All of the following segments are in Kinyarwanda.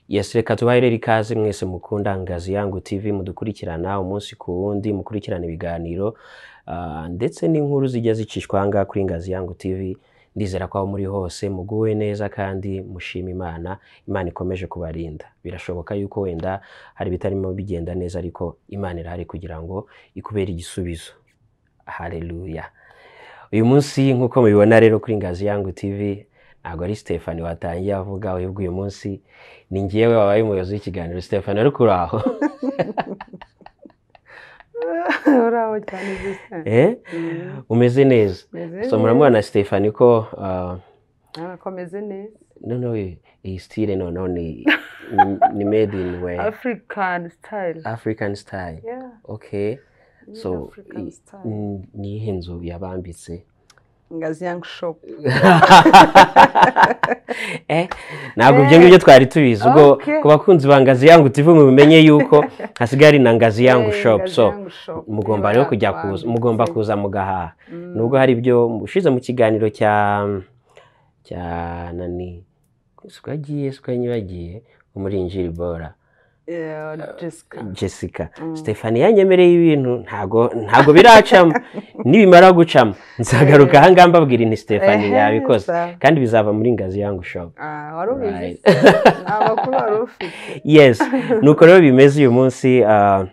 Yes, reka tubahe rero ikaze mwese mukunda Ngazi Yangu TV mudukurikirana umunsi ku wundi mukurikirana ibiganiro ah, ndetse n'inkuru zijya zicishwa aha ngaha kuri Ngazi Yangu TV ndizera ko aho muri hose muguwe neza kandi mushima Imana Imana ikomeje kubarinda birashoboka yuko wenda hari ibitarimo bigenda neza ariko Imana irahari kugira ngo ikubere igisubizo haleluya uyu munsi nk'uko mubibona rero kuri Ngazi Yangu TV ntabwo ari Stefani watangiye avuga ahubwo uyu munsi ni ngewe wabaye umuyobozi w'ikiganiro Stefani ariko uri aho uraho cyane gusa Eh? umeze neza so muramubona Stefani ko ah, akomeze neza noneho iyi style noneho ni ni made in way african style African style Yeah, okay ni so African i- style. n- ni iyihe nzu yabambitse ngazi yang shop Eh, ntabwo ibyo ngibyo twari tubizi ubwo Okay. ku bakunzi ba ngazi yangu TV mubimenye yuko hasigaye ari na ngazi yangu Eh, shop Ngazi so Yangu Shop. mugomba Niba rero kujya yabambitse. kuza mugomba kuza mugahaha Mm. nubwo hari ibyo ushize mu kiganiro cya cya nani sikagiye sikanyibagiye umurinjiri bora Yeah, Jessica. Jessica Stefani yanyemereye ibintu ntago ntago biracamo nibimara gucamo nzagaruka aha ngaha mbabwira ni Stefani Ehe, yabikoze sawa. kandi bizava muri ngazi yangu shop Ah, wari ubizi Right. se? Nta makuru wari ufite yes nuko rero bimeze uyu munsi ah,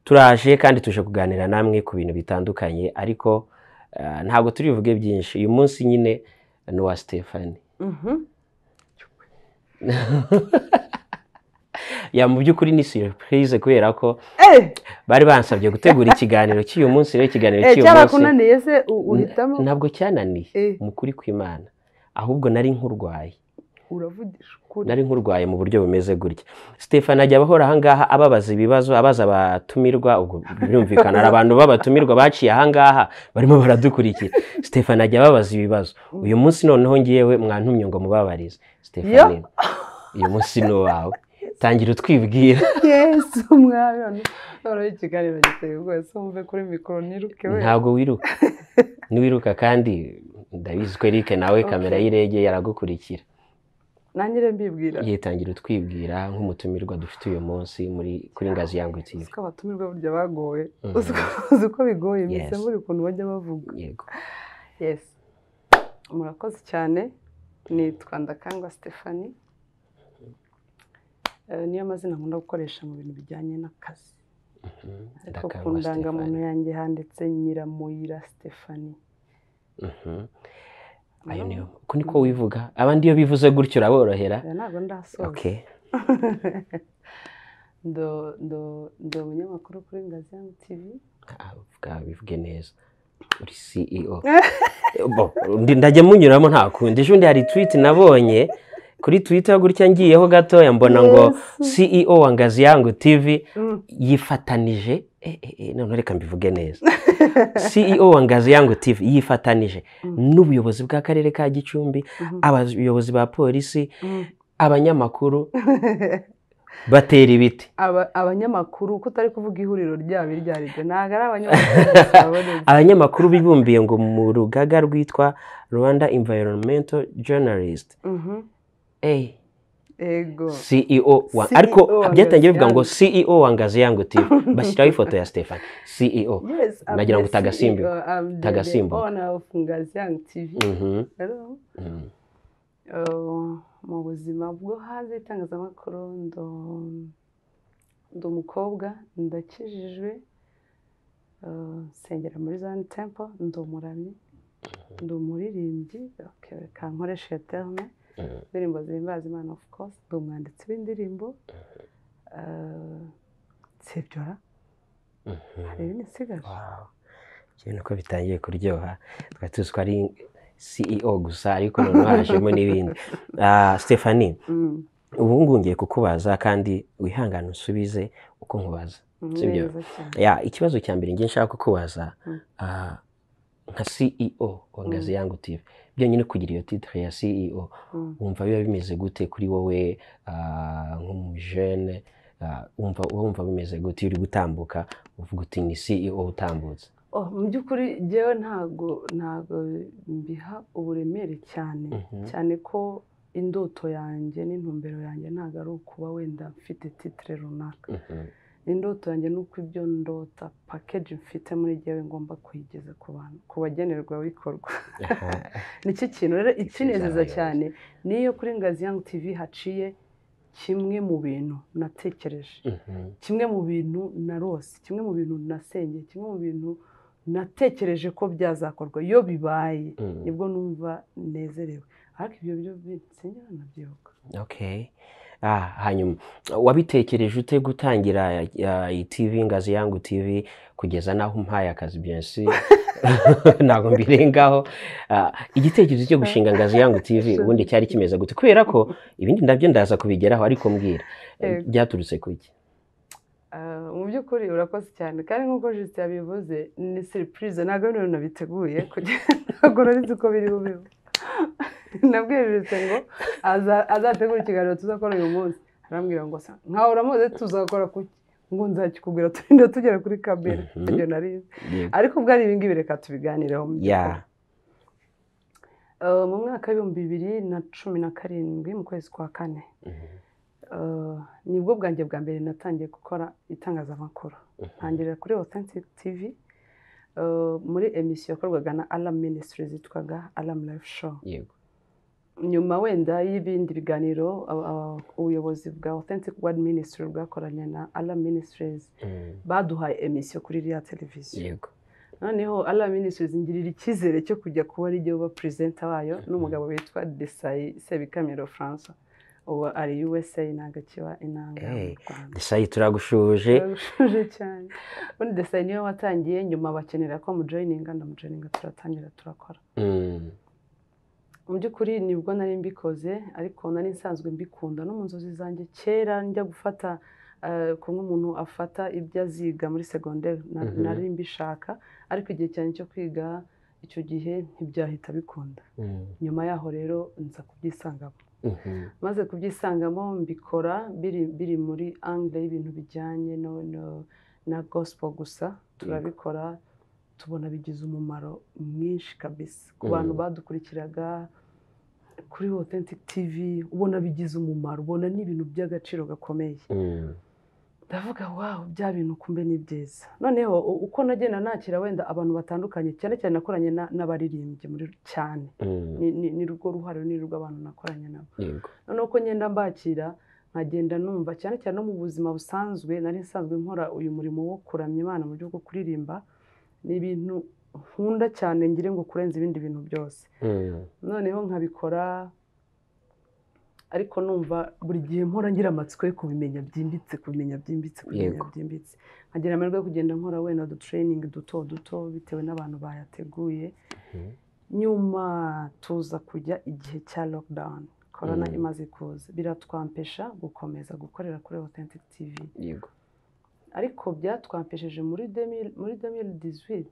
turaje kandi tuje kuganira namwe ku bintu bitandukanye ariko ah, ntabwo turivuge byinshi uyu munsi nyine ni uwa stefani Mhm. ya mu by'ukuri ni surprise kubera ko Eh, bari bansabye gutegura ikiganiro cy'uyu munsi rero ikiganiro eh, cy'uyu munsi cyarakunaniye se u- uhitamo ntabwo cyananiye Eh, mu kuri kw'imana ahubwo nari nk'urwaye uravugisha ukuri nari nk'urwaye mu buryo bumeze gutya stefani ajya abahora ahangaha ababaza ibibazo abaza abatumirwa ubwo birumvikana hari abantu b'abatumirwa baciye ahangaha barimo baradukurikira stefani ajya ababaza ibibazo uyu munsi noneho ngewe mwantumye ngo mubabarize stefani uyu munsi ni uwawe tangira utwibwira yesu mwana noneho ikiganiro giteye rwose wumve kuri mikoro ntiruke we ntabwo wiruka niwiruka kandi ndabizi ko erike nawe kamera y'irege yaragukurikira nangire mbibwira yitangira utwibwira nk'umutumirwa dufite uyu munsi muri kuri ngazi yangu TV. usiko abatumirwa burya bagowe Mhm. uzi ko- uzi uko bigoye Yes. mbese buri ukuntu bajya bavuga yego yes murakoze cyane nitwa ndakangwa stephanie Eh, niyo mazina nkunda gukoresha mu bintu bijyanye n'akazi Mhm. ariko ku Ndakangwa ndangamuntu Stefani. yanjye handitse nyiramuyira stephanie Mhm. Ayo Naho- niyo. Uko niko wivuga abandi iyo bivuze gutyo uraborohera Eh, ntabwo ndasoza okay ndo ndo ndo umunyamakuru kuri ngazi yangu tivi Ah, bwa- bivuge neza uri ceo Bo, ndi- ndajya munyuramo nta kundi ejo bundi hari tweet nabonye kuri twitter gutya ngiyeho gatoya mbona ngo ceo wa ngazi yangu tv Mm. yifatanije eh, eh, eh, none reka mbivuge neza ceo wa ngazi yangu tv yifatanije n'ubuyobozi bw'akarere ka gicumbi Mhm. abayobozi ba polisi Mm. abanyamakuru batera ibiti Aba- abanyamakuru ko utari kuvuga ihuriro ryabo iryo ari ryo ntabwo ari abanyamakuru gusa babonetse abanyamakuru bibumbiye ngo mu rugaga rwitwa rwanda environmental journalist Mhm. hey, ego ceo wa CEO ariko wa byatangiye bivuga Ngazi ngo ceo wa ngazi yangu tv bashyiraho ifoto ya stefan ceo Yes, I'm Nagira the ngo utagasimbi- CEO, I'm the- the utagasimbuka. owner of Ngazi Young TV. Mhm, Rero, mhm. eh, mu buzima bwo hanze y'itangazamakuru ndo- ndi umukobwa ndakijijwe eh, nsengera muri zone temple ndi umuramyi ndi umuririmbyi okay, reka nkoreshe iyo terme Mhm. indirimbo zihimbaza imana of course ndi umwanditsi w'indirimbo eh, nsibyo hari ibindi nsigaje Wow. Kimwe nuko bitangiye kuryoha twari tuzi ko ari ceo gusa ariko noneho hajemo n'ibindi Ah, stephanie Mm. ubu ngubu ngiye kukubaza kandi wihangane usubize uko nkubaza Sibyo. neza cyane ya ikibazo cya mbere ngiye nshaka kukubaza Mm. ah, nka ceo wa ngazi yangu tv byonyine kugira iyo titre ya ceo Mm. wumva biba bimeze gute kuri wowe ah, nk'umujene ah, wumva wumva bimeze gute iyo uri gutambuka uvuga uti ni ceo utambutse Oh, mu by'ukuri jyewe ntago ntago mbiha uburemere cyane Mhm. cyane ko indoto yanjye n'intumbero yanjye ntabwo ari ukuba wenda mfite titire runaka Mhm. indoto yanjye ni uko ibyo ndota pakeji mfite muri gewe ngomba kuyigeza ku bantu ku bagenerwabikorwa nicyo kintu rero ikinezeza abayobozi. cyane niyo kuri ngazi yangu tivi haciye kimwe mu bintu natekereje Mhm. kimwe mu bintu narose kimwe mu bintu nasengeye kimwe mu bintu natekereje ko byazakorwa iyo bibaye Mhm. nibwo numva nezerewe ariko ibyo byo binsengera nabyibuka Okay. Ah, hanyuma wabitekereje ute gutangira ah, iyi TV Ngazi Yangu TV kugeza naho umpaye akazi bien sûr ntabwo mbirengaho Ah, igitekerezo cyo gushinga Ngazi Yangu TV ubundi cyari kimeze gute kubera ko ibindi nabyo ndaza kubigeraho ariko mbwira Yego. byaturutse kuki Ah, mu by'ukuri urakoze cyane kandi nk'uko jisite yabivuze ni seripurize ntabwo ari ibintu nabiteguye kugira ntabwo nari nzi uko biri bube nabwiye jisite ngo aza- azategure ikiganiro tuzakora uyu munsi arambwira ngo "Sa- nkawe uramuzi tuzakora kuki ngo nzakikubwira turinde tugera kuri kabiri Mhm. ibyo narizi ariko ubwo ari ibingibi reka tubiganireho mu by'ukuri. ya Eh, mu mwaka w'ibihumbi bibiri na cumi na karindwi mu kwezi kwa kane eh, nibwo bwanjye bwa mbere natangiye gukora itangazamakuru ntangirira kuri authentic tv eh, muri emisiyo yakorwaga na alam ministries yitwaga alam life show yego nyuma wenda y'ibindi biganiro aba- aba- ubuyobozi bwa authentic word ministry bwakoranye na alam ministries Mhm. baduhaye emisiyo kuri iriya televiziyo yego noneho ala ministries ngirira icyizere cyo kujya kuba ari bo perezida wayo n'umugabo witwa desayi sebikamiro francois ubu ari usa ntabwo akiba inanga mu Hey. rwanda Desayi turagushuje Birarushije cyane ubundi desayi niwe watangiye nyuma bakenera ko mujoyininga ndamujoyininga turatangira turakora Mhm. mu by'ukuri nibwo nari mbikoze ariko nari nsanzwe mbikunda no mu nzozi zanjye kera njya gufata eh, ko nk'umuntu afata ibyo aziga muri segonderi na- Mhm. nari mbishaka ariko igihe cyane cyo kwiga icyo gihe ntibyahita bikunda Mhm. nyuma yaho rero nza kubyisangamo Mhm. maze kubyisangamo mbikora biri, biri muri angle y'ibintu bijyanye no, no, na gospel gusa turabikora tubona bigize umumaro mwinshi kabisa ku bantu Mm. badukurikiraga kuri authentic tv ubona bigize umumaro ubona n'ibintu by'agaciro gakomeye Mhm. ndavuga wawu bya bintu kumbe ni byiza noneho u- uko nagenda nakira wenda abantu batandukanye cyane cyane nakoranye na- n'abaririmbyi muri cyane Mhm. ni- ni ni rwo ruhare ni rwo abantu nakoranye nabo yego noneho ko ngenda mbakira nkagenda numva cyane cyane no mu buzima busanzwe nari nsanzwe nkora uyu murimo wo kuramya imana mu buryo bwo kuririmba ni ibintu nkunda cyane ngire ngo kurenza ibindi bintu byose Mhm. noneho nkabikora ariko numva buri gihe mpora ngira amatsiko yo kubimenya byimbitse kubimenya byimbitse kubimenya Yego. byimbitse nkagira amahirwe yo kugenda nkora wenda udutraining duto duto bitewe n'abantu bayateguye Mhm. nyuma tuza kujya igihe cya lockdown korona Mm. imaze kuza biratwampesha gukomeza gukorera kuri authentic tv yego ariko byatwampesheje muri 2000 muri 2018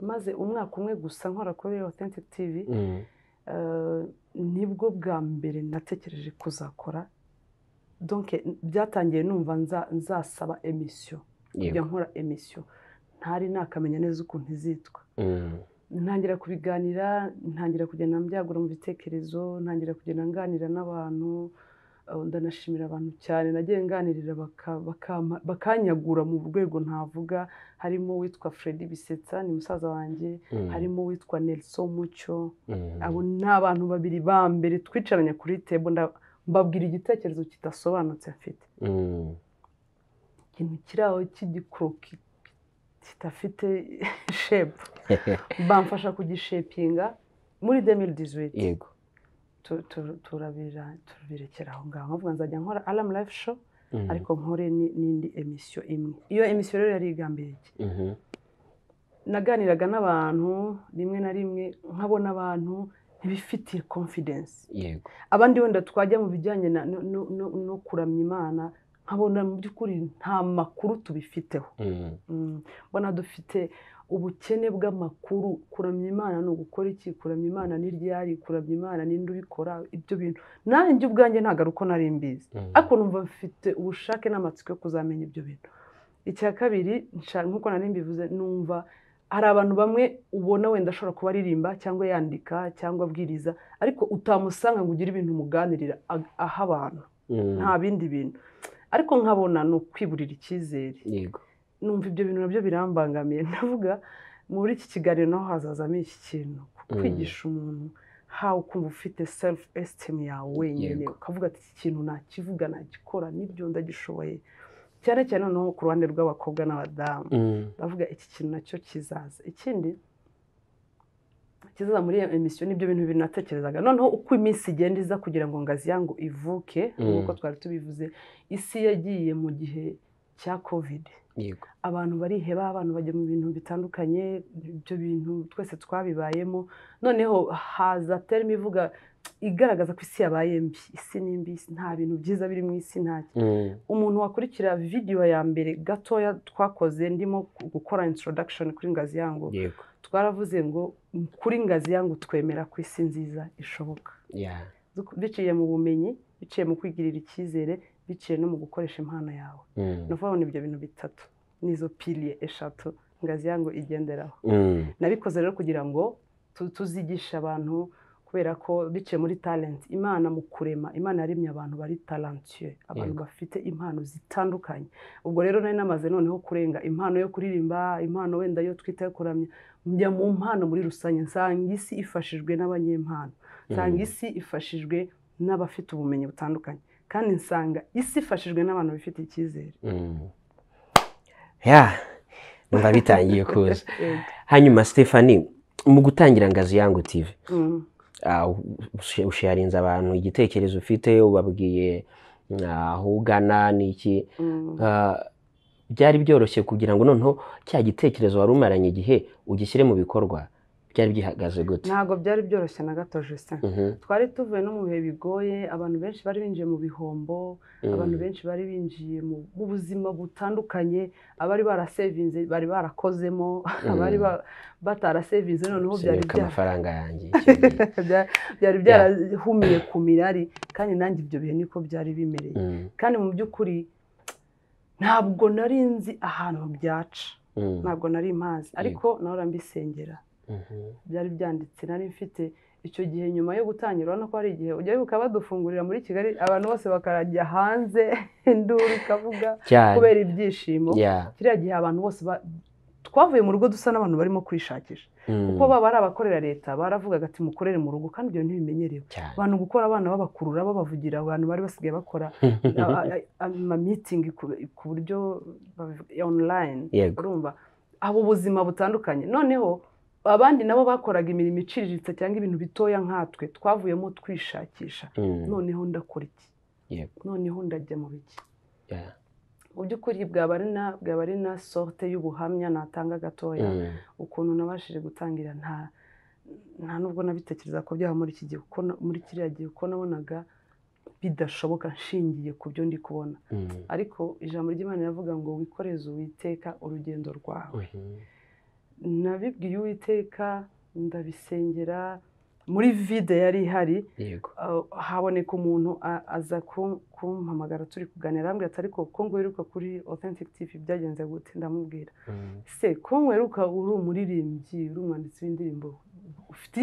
maze umwaka umwe gusa nkora kuri authentic tv Mhm. Eh, nibwo bwa mbere natekereje kuzakora donc byatangiye numva nza- nzasaba emisiyo kujya yego nkora emisiyo ntari nakamenya neza ukuntu izitwa Mhm. ntangira kubiganira ntangira kugenda mbyagura mu bitekerezo ntangira kugenda nganira n'abantu eh, ndanashimira abantu cyane nagiye nganirira baka- bakama- bakanyagura mu rwego ntavuga harimo uwitwa Freddy Bisetsa ni musaza wanjye Mhm. harimo uwitwa Nelson Mucyo Mhm. abo ni abantu babiri ba mbere twicaranye kuri tebo nda- mbabwira igitekerezo kidasobanutse afite Mhm. ikintu kiri aho cy'igikoroki kidafite shepu bamfasha kugishepinga muri 2018 yego tu- tu- turabira turabirekera aho ngaho nkavuga nzajya nkora alam life show Mhm. ariko nkore ni- n'indi emisiyo imwe iyo emisiyo rero yari igambiriye iki Mhm. naganiraga n'abantu rimwe na rimwe nkabona abantu ntibifitiye confidence yego abandi wenda twajya mu bijyanye na- no- no- no- no kuramya imana nkabona mu by'ukuri nta makuru tubifiteho Mhm. Mm, mbona dufite ubukene bw'amakuru kuramya imana ni ugukora iki kuramya imana ni ryari kuramya imana ninde ubikora ibyo bintu nanjye ubwanjye ntabwo ari uko nari mbizi Mhm. ariko numva mfite ubushake n'amatsiko yo kuzamenya ibyo bintu icya kabiri nsha- nk'uko nari mbivuze numva hari abantu bamwe ubona wenda ashobora kuba aririmba cyangwa yandika cyangwa abwiriza ariko utamusanga ngo ugire ibintu umuganirira a- aha abantu Mm, nta bindi bintu ariko nkabona ni ukwiburira icyizere yego numva ibyo bintu nabyo birambangamiye ndavuga muri iki kiganiro naho hazazamo iki kintu kwigisha umuntu hawe ukumva ufite self esteem yawe wenyine Yego. ukavuga ati iki kintu nakivuga nagikora n'ibyo ndagishoboye cyane cyane noneho ku ruhande rw'abakobwa n'abadamu Mm, ndavuga iki kintu nacyo kizaza ikindi kizaza muri iyo emisiyo nibyo bintu bibiri natekerezaga noneho uko iminsi igenda iza kugira ngo ngazi yangu ivuke Mm. nk'uko twari tubivuze isi yagiye mu gihe cya kovide yego abantu bariheba abantu bajya mu bintu bitandukanye ibyo bintu twese twabibayemo noneho haza terime ivuga igaragaza ko isi yabaye mbi isi ni mbi isi- nta bintu byiza biri mu isi nta Mm, umuntu wakurikira videwo ya mbere gatoya twakoze ndimo gukora introduction kuri ngazi yangu yego twaravuze ngo kuri ngazi yangu twemera ko isi nziza ishoboka yeah. biciye mu bumenyi biciye mu kwigirira icyizere biciye no mu gukoresha impano yawe Mm, ni ukuvuga ngo ni ibyo bintu bitatu n'izo piliye eshatu ngazi yangu igenderaho mm, nabikoze rero kugira ngo tu- tuzigishe abantu kubera ko biciye muri talent imana mu kurema imana yaremye abantu bari talentueux abantu Yego. bafite impano zitandukanye ubwo rero nari namaze noneho kurenga impano yo kuririmba impano wenda yo twita yo kuramya njya mu mpano muri rusange nsanga isi ifashijwe n'abanyempano nsanga Mm. isi ifashijwe n'abafite ubumenyi butandukanye kandi nsanga isi ifashijwe n'abantu bifite icyizere mm. yeah. numva bitangiye kuza Yego. hanyuma stephanie mu gutangira ngazi yangu tv Mm. ah, ushe- usharinze abantu igitekerezo ufite ubabwiye mm, aho ugana n'iki Mm. Ah, byari byoroshye kugira ngo noneho cya gitekerezo wari umaranye igihe ugishyire mu bikorwa byari byihagaze gute ntabwo byari byoroshye na gato Justin Mhm, twari tuvuye no mu bihe bigoye abantu benshi bari binjiye mu bihombo mhm, abantu benshi bari binjiye mu mu buzima butandukanye abari barasevinze bari barakozemo abari ba- batarasevinze noneho byari sinyuka bya- amafaranga yanjye icyo gihe. bya- byari byarahumiye ku mirari kandi nanjye ibyo bihe niko byari bimereye Mhm, kandi mu by'ukuri ntabwo nari nzi ahantu byaca mhm, ntabwo nari mpazi ariko nahora mbisengera mhm, byari byanditse nari mfite icyo gihe nyuma yo gutangira urabona ko hari igihe ujya wibuka badufungurira muri kigali abantu bose bakarajya hanze induru ikavuga cyane kubera ibyishimo yeah, kiriya gihe abantu bose ba- twavuye mu rugo dusa n'abantu barimo kwishakisha mhm, kuko baba ari abakorera leta baravugaga ati mukorere mu rugo kandi ibyo ntibimenyerewe cyane. abantu gukora abana babakurura babavugira abantu bari basigaye bakora amameetingi ku buryo babivuga- online yego urumva abo ubuzima butandukanye noneho abandi nabo bakoraga imirimo iciriritse cyangwa ibintu bitoya nkatwe twavuyemo twishakisha mhm, noneho ndakora iki yego noneho ndajya mu biki yeah, mu by'ukuri bwaba ari na bwaba ari na sorte y'ubuhamya natanga gatoya mhm, ukuntu nabashije gutangira nta nta nubwo nabitekereza ko byaba muri iki gihe kuko na- muri kiriya gihe uko nabonaga bidashoboka nshingiye ku byo ndi kubona mhm, ariko ijambo ry'imana riravuga ngo wikoreze uwiteka urugendo rwawe mhm, nabibwiye uwiteka ndabisengera muri vide yari ihari yego uh, haboneka umuntu a- aza kum- kumpamagara turi kuganira arambwira ati ariko ko ngweruka kuri authentic tv byagenze gute ndamubwira mhm, se ko ngweruka uri umuririmbyi uri umwanditsi w'indirimbo ufite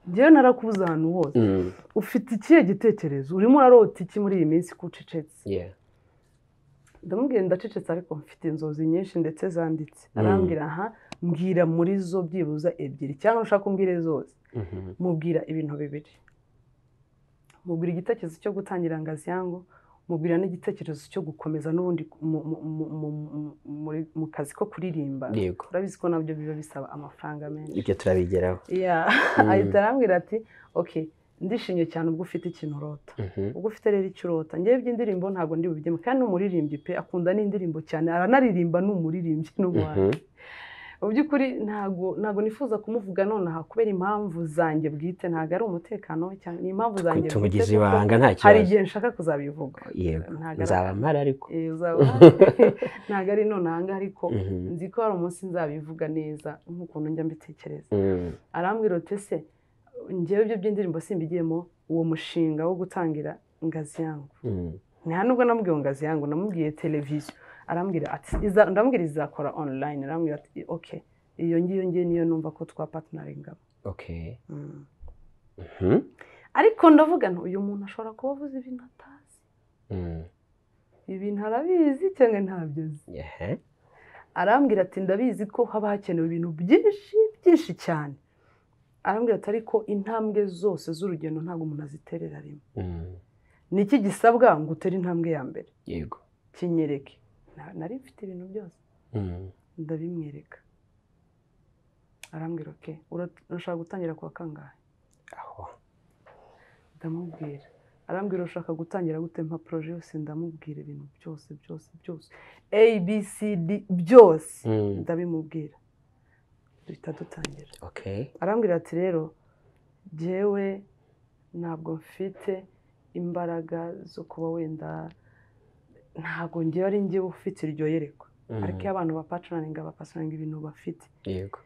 njyewe narakubuze ahantu hose mhm, ufite ikihe gitekerezo urimo urarota iki muri iyi minsi ko ucecetse yeah, ndamubwira ndacecetse ariko mfite inzozi nyinshi ndetse zanditse Mm. arambwira aha mbwira muri zo byibuza ebyiri cyangwa nushaka umbwire zose mhm, mubwira ibintu bibiri mubwira igitekerezo cyo gutangira ngazi yangu mubwira n'igitekerezo cyo gukomeza n'ubundi mu- mu- mu- mu- mu- muri- mu kazi ko kuririmba yego urabizi ko nabyo biba bisaba amafaranga menshi ibyo turabigeraho Yeah. Mm. ahita arambwira ati ok ndishimye cyane ubwo ufite ikintu urota Mhm, ubwo ufite rero icyo urota ngewe iby'indirimbo ntabwo ndi bubigemo kandi ni umuririmbyi pe akunda n'indirimbo cyane aranaririmba ni umuririmbyi n'umuhanzi mhm, mu by'ukuri ntabgo ntabwo nifuza kumuvuga nonaha kubera impamvu zanjye bwite ntabwo ari umutekano cyane ni impamvu zanjye tumugize kuko ibanga nta hari kibazo igihe nshaka kuzabivuga yego ntabwo ari- nzaba mpari ariko Eh, uzaba- ntabwo ari nonaha ngaha ariko Mhm, nzi ko hari umunsi nzabivuga neza nk'ukuntu njya mbitekereza mhm, arambwira uti ese ngewe ibyo by'indirimbo simbigiyemo uwo mushinga wo gutangira ingazi yangu mhm, nta nubwo namubwiye ngo ngazi yangu namubwiye televiziyo arambwira ati "Iza- ndamubwira izakora online arambwira ati ok iyo ngiyo ngiyo niyo numva ko twapatinarengamo okay Mhm. ariko ndavuga nti uyu muntu ashobora kuba avuze ibintu atazi Mm. ibintu arabizi cyangwa ntabyo azi Yeah. arambwira ati ndabizi ko haba hakenewe ibintu byinshi byinshi cyane arambwira ati ariko intambwe zose z'urugendo ntabwo umuntu aziterera rimwe Mm. ni iki gisabwa ngo utere intambwe ya mbere yego kinyereke Na- nari mfite ibintu byose Mm. ndabimwereka arambwira oke ura- urashaka gutangira ku wa kangahe aho ndamubwira arambwira ushaka gutangira gute mpa poroje yose ndamubwira ibintu byose byose byose a b c d byose Mm. ndabimubwira duhita dutangira okay arambwira ati rero jyewe ntabwo mfite imbaraga zo kuba wenda ntabwo ngewe ari njyewe ufite iryo yerekwa Mm. ariko iyo abantu bapatanaringa bapatanaringa ibintu bafite yego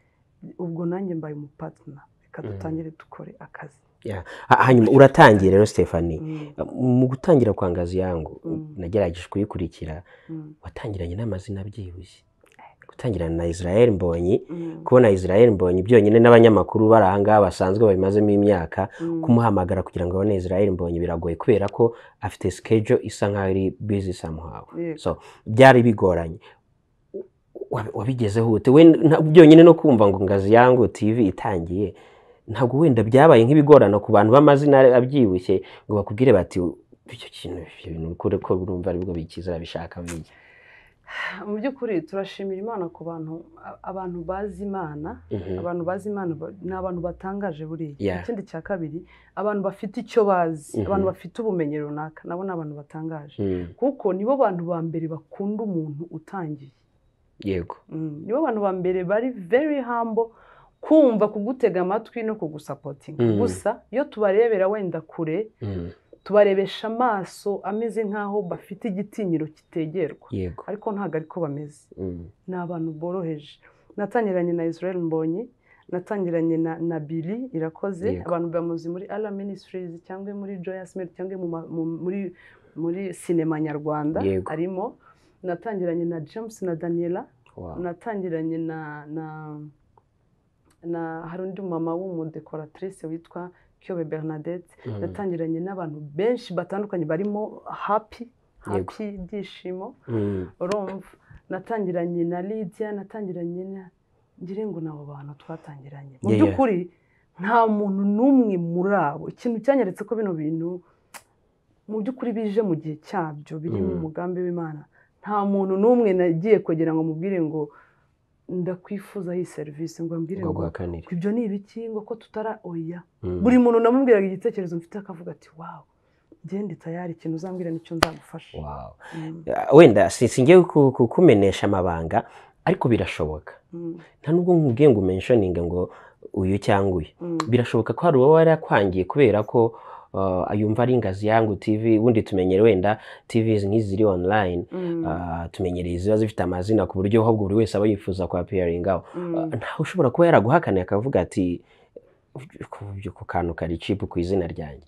ubwo nanjye mbaye umupatina reka dutangire dukore akazi Yeah. Ha- hanyuma uratangiye rero Stephanie Mm, mu gutangira kwa ngazi yangu Mm. nagerageje kuyikurikira mm, watangiranye n'amazina byibushye gutangirana na israel mbonyi mm, kubona israel mbonyi byonyine n'abanyamakuru bari aha ngaha basanzwe babimazemo imyaka mm. kumuhamagara kugira ngo abone israel mbonyi biragoye kubera ko afite sikejo isa nkaho iri bizi somehow Yego. so byari bigoranye Wa- wabigezeho ute We nta- byonyine no kumva ngo ngazi yangu tv itangiye ntabwo wenda byabaye nk'ibigorano ku bantu b'amazina abyibushye ngo bakubwire bati icyo kintu ibyo bintu kure ko urumva aribwo bikizera bishaka bige mu by'ukuri turashimira imana ku bantu a- abantu bazi imana Mhm. abantu bazi imana ba- ni abantu batangaje buriya Yeah. ikindi cya kabiri abantu bafite icyo bazi Mhm. abantu bafite ubumenyi runaka nabo ni abantu batangaje Mm, kuko nibo bantu ba mbere bakunda umuntu utangiye yego Mm, nibo bantu ba mbere bari very humble kumva kugutega amatwi no kugusapotinga Mm. gusa iyo tubarebera wenda kure Mm, tubarebesha amaso ameze nk'aho bafite igitinyiro kitegerwa yego ariko ntabwo ariko bameze Mm, ni abantu boroheje natangiranye na israel mbonyi natangiranye na, na bili irakoze Yego. abantu bamuzi muri ara ministries cyangwa muri joyous Media cyangwa mu ma- mu- muri muri sinema nyarwanda Yego. arimo natangiranye na james na daniela wow. natangiranye na na na hari undi mama w'umudekoratrice witwa kyobe bernadette Mm, natangiranye n'abantu benshi batandukanye barimo happy happy ibyishimo mm, urumva natangiranye na lidiya natangiranye na ngira ngo ni abo bantu twatangiranye mu Yeah, yeah. by'ukuri nta muntu n'umwe muri abo ikintu cyanyeretse ko bino bintu mu by'ukuri bije mu gihe cyabyo biri mu Mm. mugambi w'imana nta muntu n'umwe nagiye kugira ngo mubwire ngo ndakwifuza iyi serivisi ngo mbwire ngo ngo guhakanire ibyo ni ibiki ngo ko tutara oya Mm, buri muntu namubwiraga igitekerezo mfite akavuga ati wawu ngende tayari ikintu uzambwira nicyo nzagufasha wow. Mm, Ah, wenda si- singiye ku- ku- kukumenesha amabanga ariko birashoboka mm, nta nubwo nkubwiye ngo umentioninge ngo uyu cyangwa uyu mm. birashoboka ko hari uwo wari akwangiye kubera ko ah, yumva ari ingazi yangu tv ubundi tumenyere wenda tv nk'izi ziri online Mm, ah, tumenyereye ziba zifite amazina ku buryo ahubwo buri wese aba yifuza kwapiyaringaho mm. ntawe ushobora kuba yaraguhakaniye akavuga ati "Ku- ku kantu kari cipu ku izina ryanjye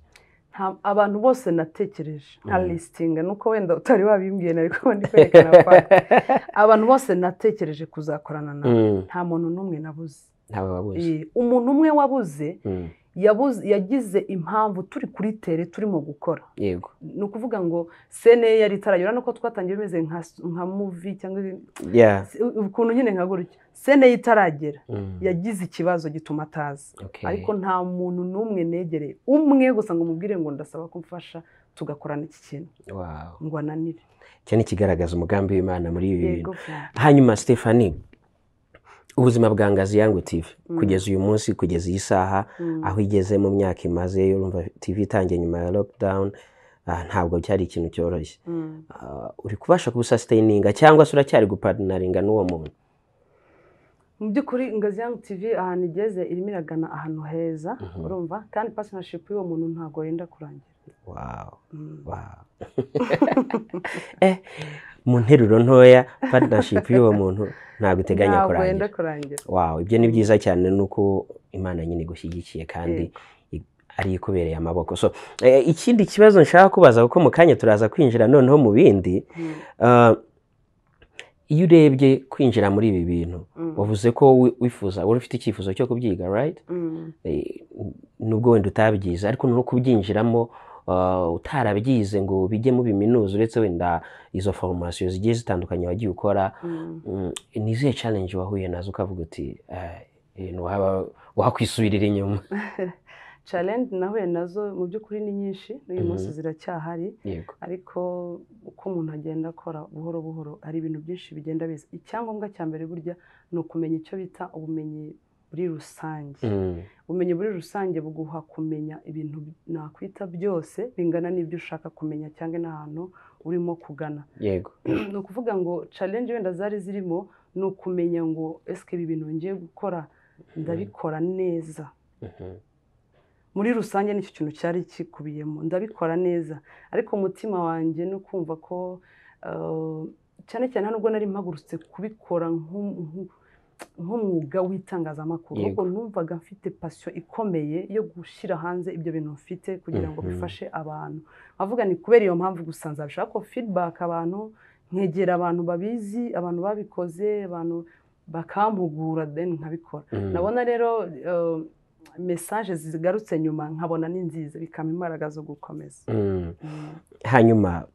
Nta- abantu bose natekereje nta Mm. lisitinga nuko wenda utari wabimbwiye nari kuba ndi kwerekana fata abantu bose natekereje kuzakorana nabo Mm, nta muntu n'umwe nabuze ntawe wabuze Eh, umuntu umwe wabuze Mm, yabuze yagize impamvu turi kuri tere turimo gukora yego ni ukuvuga ngo sene yari itaragera nuko twatangiye bimeze nka nka muvi cyangwa yeah ukuntu nyine nka gutya sene yitaragera Mm, yagize ikibazo gituma atazi okay. ariko nta muntu n'umwe negereye umwe gusa ngo mubwire ngo ndasaba ko mfasha tugakorana iki kintu Wow. ngo ananire icyo ni ikigaragaza umugambi w'imana muri ibi bintu yego hanyuma stephanie ubuzima bwa ngazi yangu tv Mm. kugeza uyu munsi kugeza iyi saha Mm. aho igeze mu myaka imaze urumva tv itangiye nyuma ya lockdown ah, ntabwo cyari ikintu cyoroshye Mm. Ah, uri kubasha kubusasitaininga cyangwa se uracyari gupartinaringa n'uwo muntu mu by'ukuri ingazi yangu tv ahantu igeze irimo iragana ahantu heza Mhm. urumva kandi partnership y'uwo muntu ntabwo yenda kurangira wow. Mm. Wow. eh, mu nteruro ntoya partnership y'uwo muntu ntabwo iteganya ntabwo kurangira yenda kurangira wow ibyo ni byiza cyane ni uko imana nyine igushyigikiye kandi i- ari ikubereye amaboko so eh, ikindi kibazo nshaka kubaza kuko mu kanya turaza kwinjira noneho mu bindi Mm. ah, iyo urebye kwinjira muri ibi bintu wavuze ko wi- wifuza wari ufite icyifuzo cyo kubyiga right Mm. Eh, nubwo wenda utabyize ariko no kubyinjiramo ah, utarabyize ngo bijyemo biminuza uretse wenda izo formation zigiye zitandukanye wagiye ukora Mm. Mm, ni izihe challenge wahuye nazo ukavuga uti "Ah, ibintu waba- wakwisubirira inyuma challenge nahuye nazo mu by'ukuri ni nyinshi n'uyu Mhm. munsi ziracyahari yego ariko uko umuntu agenda akora buhoro buhoro hari ibintu byinshi bigenda biza icyangombwa cya mbere burya ni ukumenya icyo bita ubumenyi muri rusange Mm, ubumenyi muri rusange buguha kumenya ibintu bi- nakwita byose bingana n'ibyo ushaka kumenya cyangwa n'ahantu urimo kugana yego ni ukuvuga ngo challenge wenda zari zirimo ni ukumenya ngo esike ibi bintu ngiye gukora ndabikora neza Mhm, muri rusange nicyo kintu cyari kikubiyemo ndabikora neza ariko umutima wanjye no kumva ko eh, cyane cyane hano ubwo nari mpagurutse kubikora nku- nku- nk'umwuga w'itangazamakuru Yego. ahubwo numvaga mfite pasiyo ikomeye yo gushyira hanze ibyo bintu mfite kugira ngo Mhm. bifashe abantu avuga ni kubera iyo mpamvu gusa nzabishaka ko feedback abantu nkegera abantu babizi abantu babikoze abantu bakampugura then nkabikora mm, nabona rero eh, mesaje zigarutse nyuma nkabona ni nziza bikama imbaraga zo gukomeza mm. Mm. hanyuma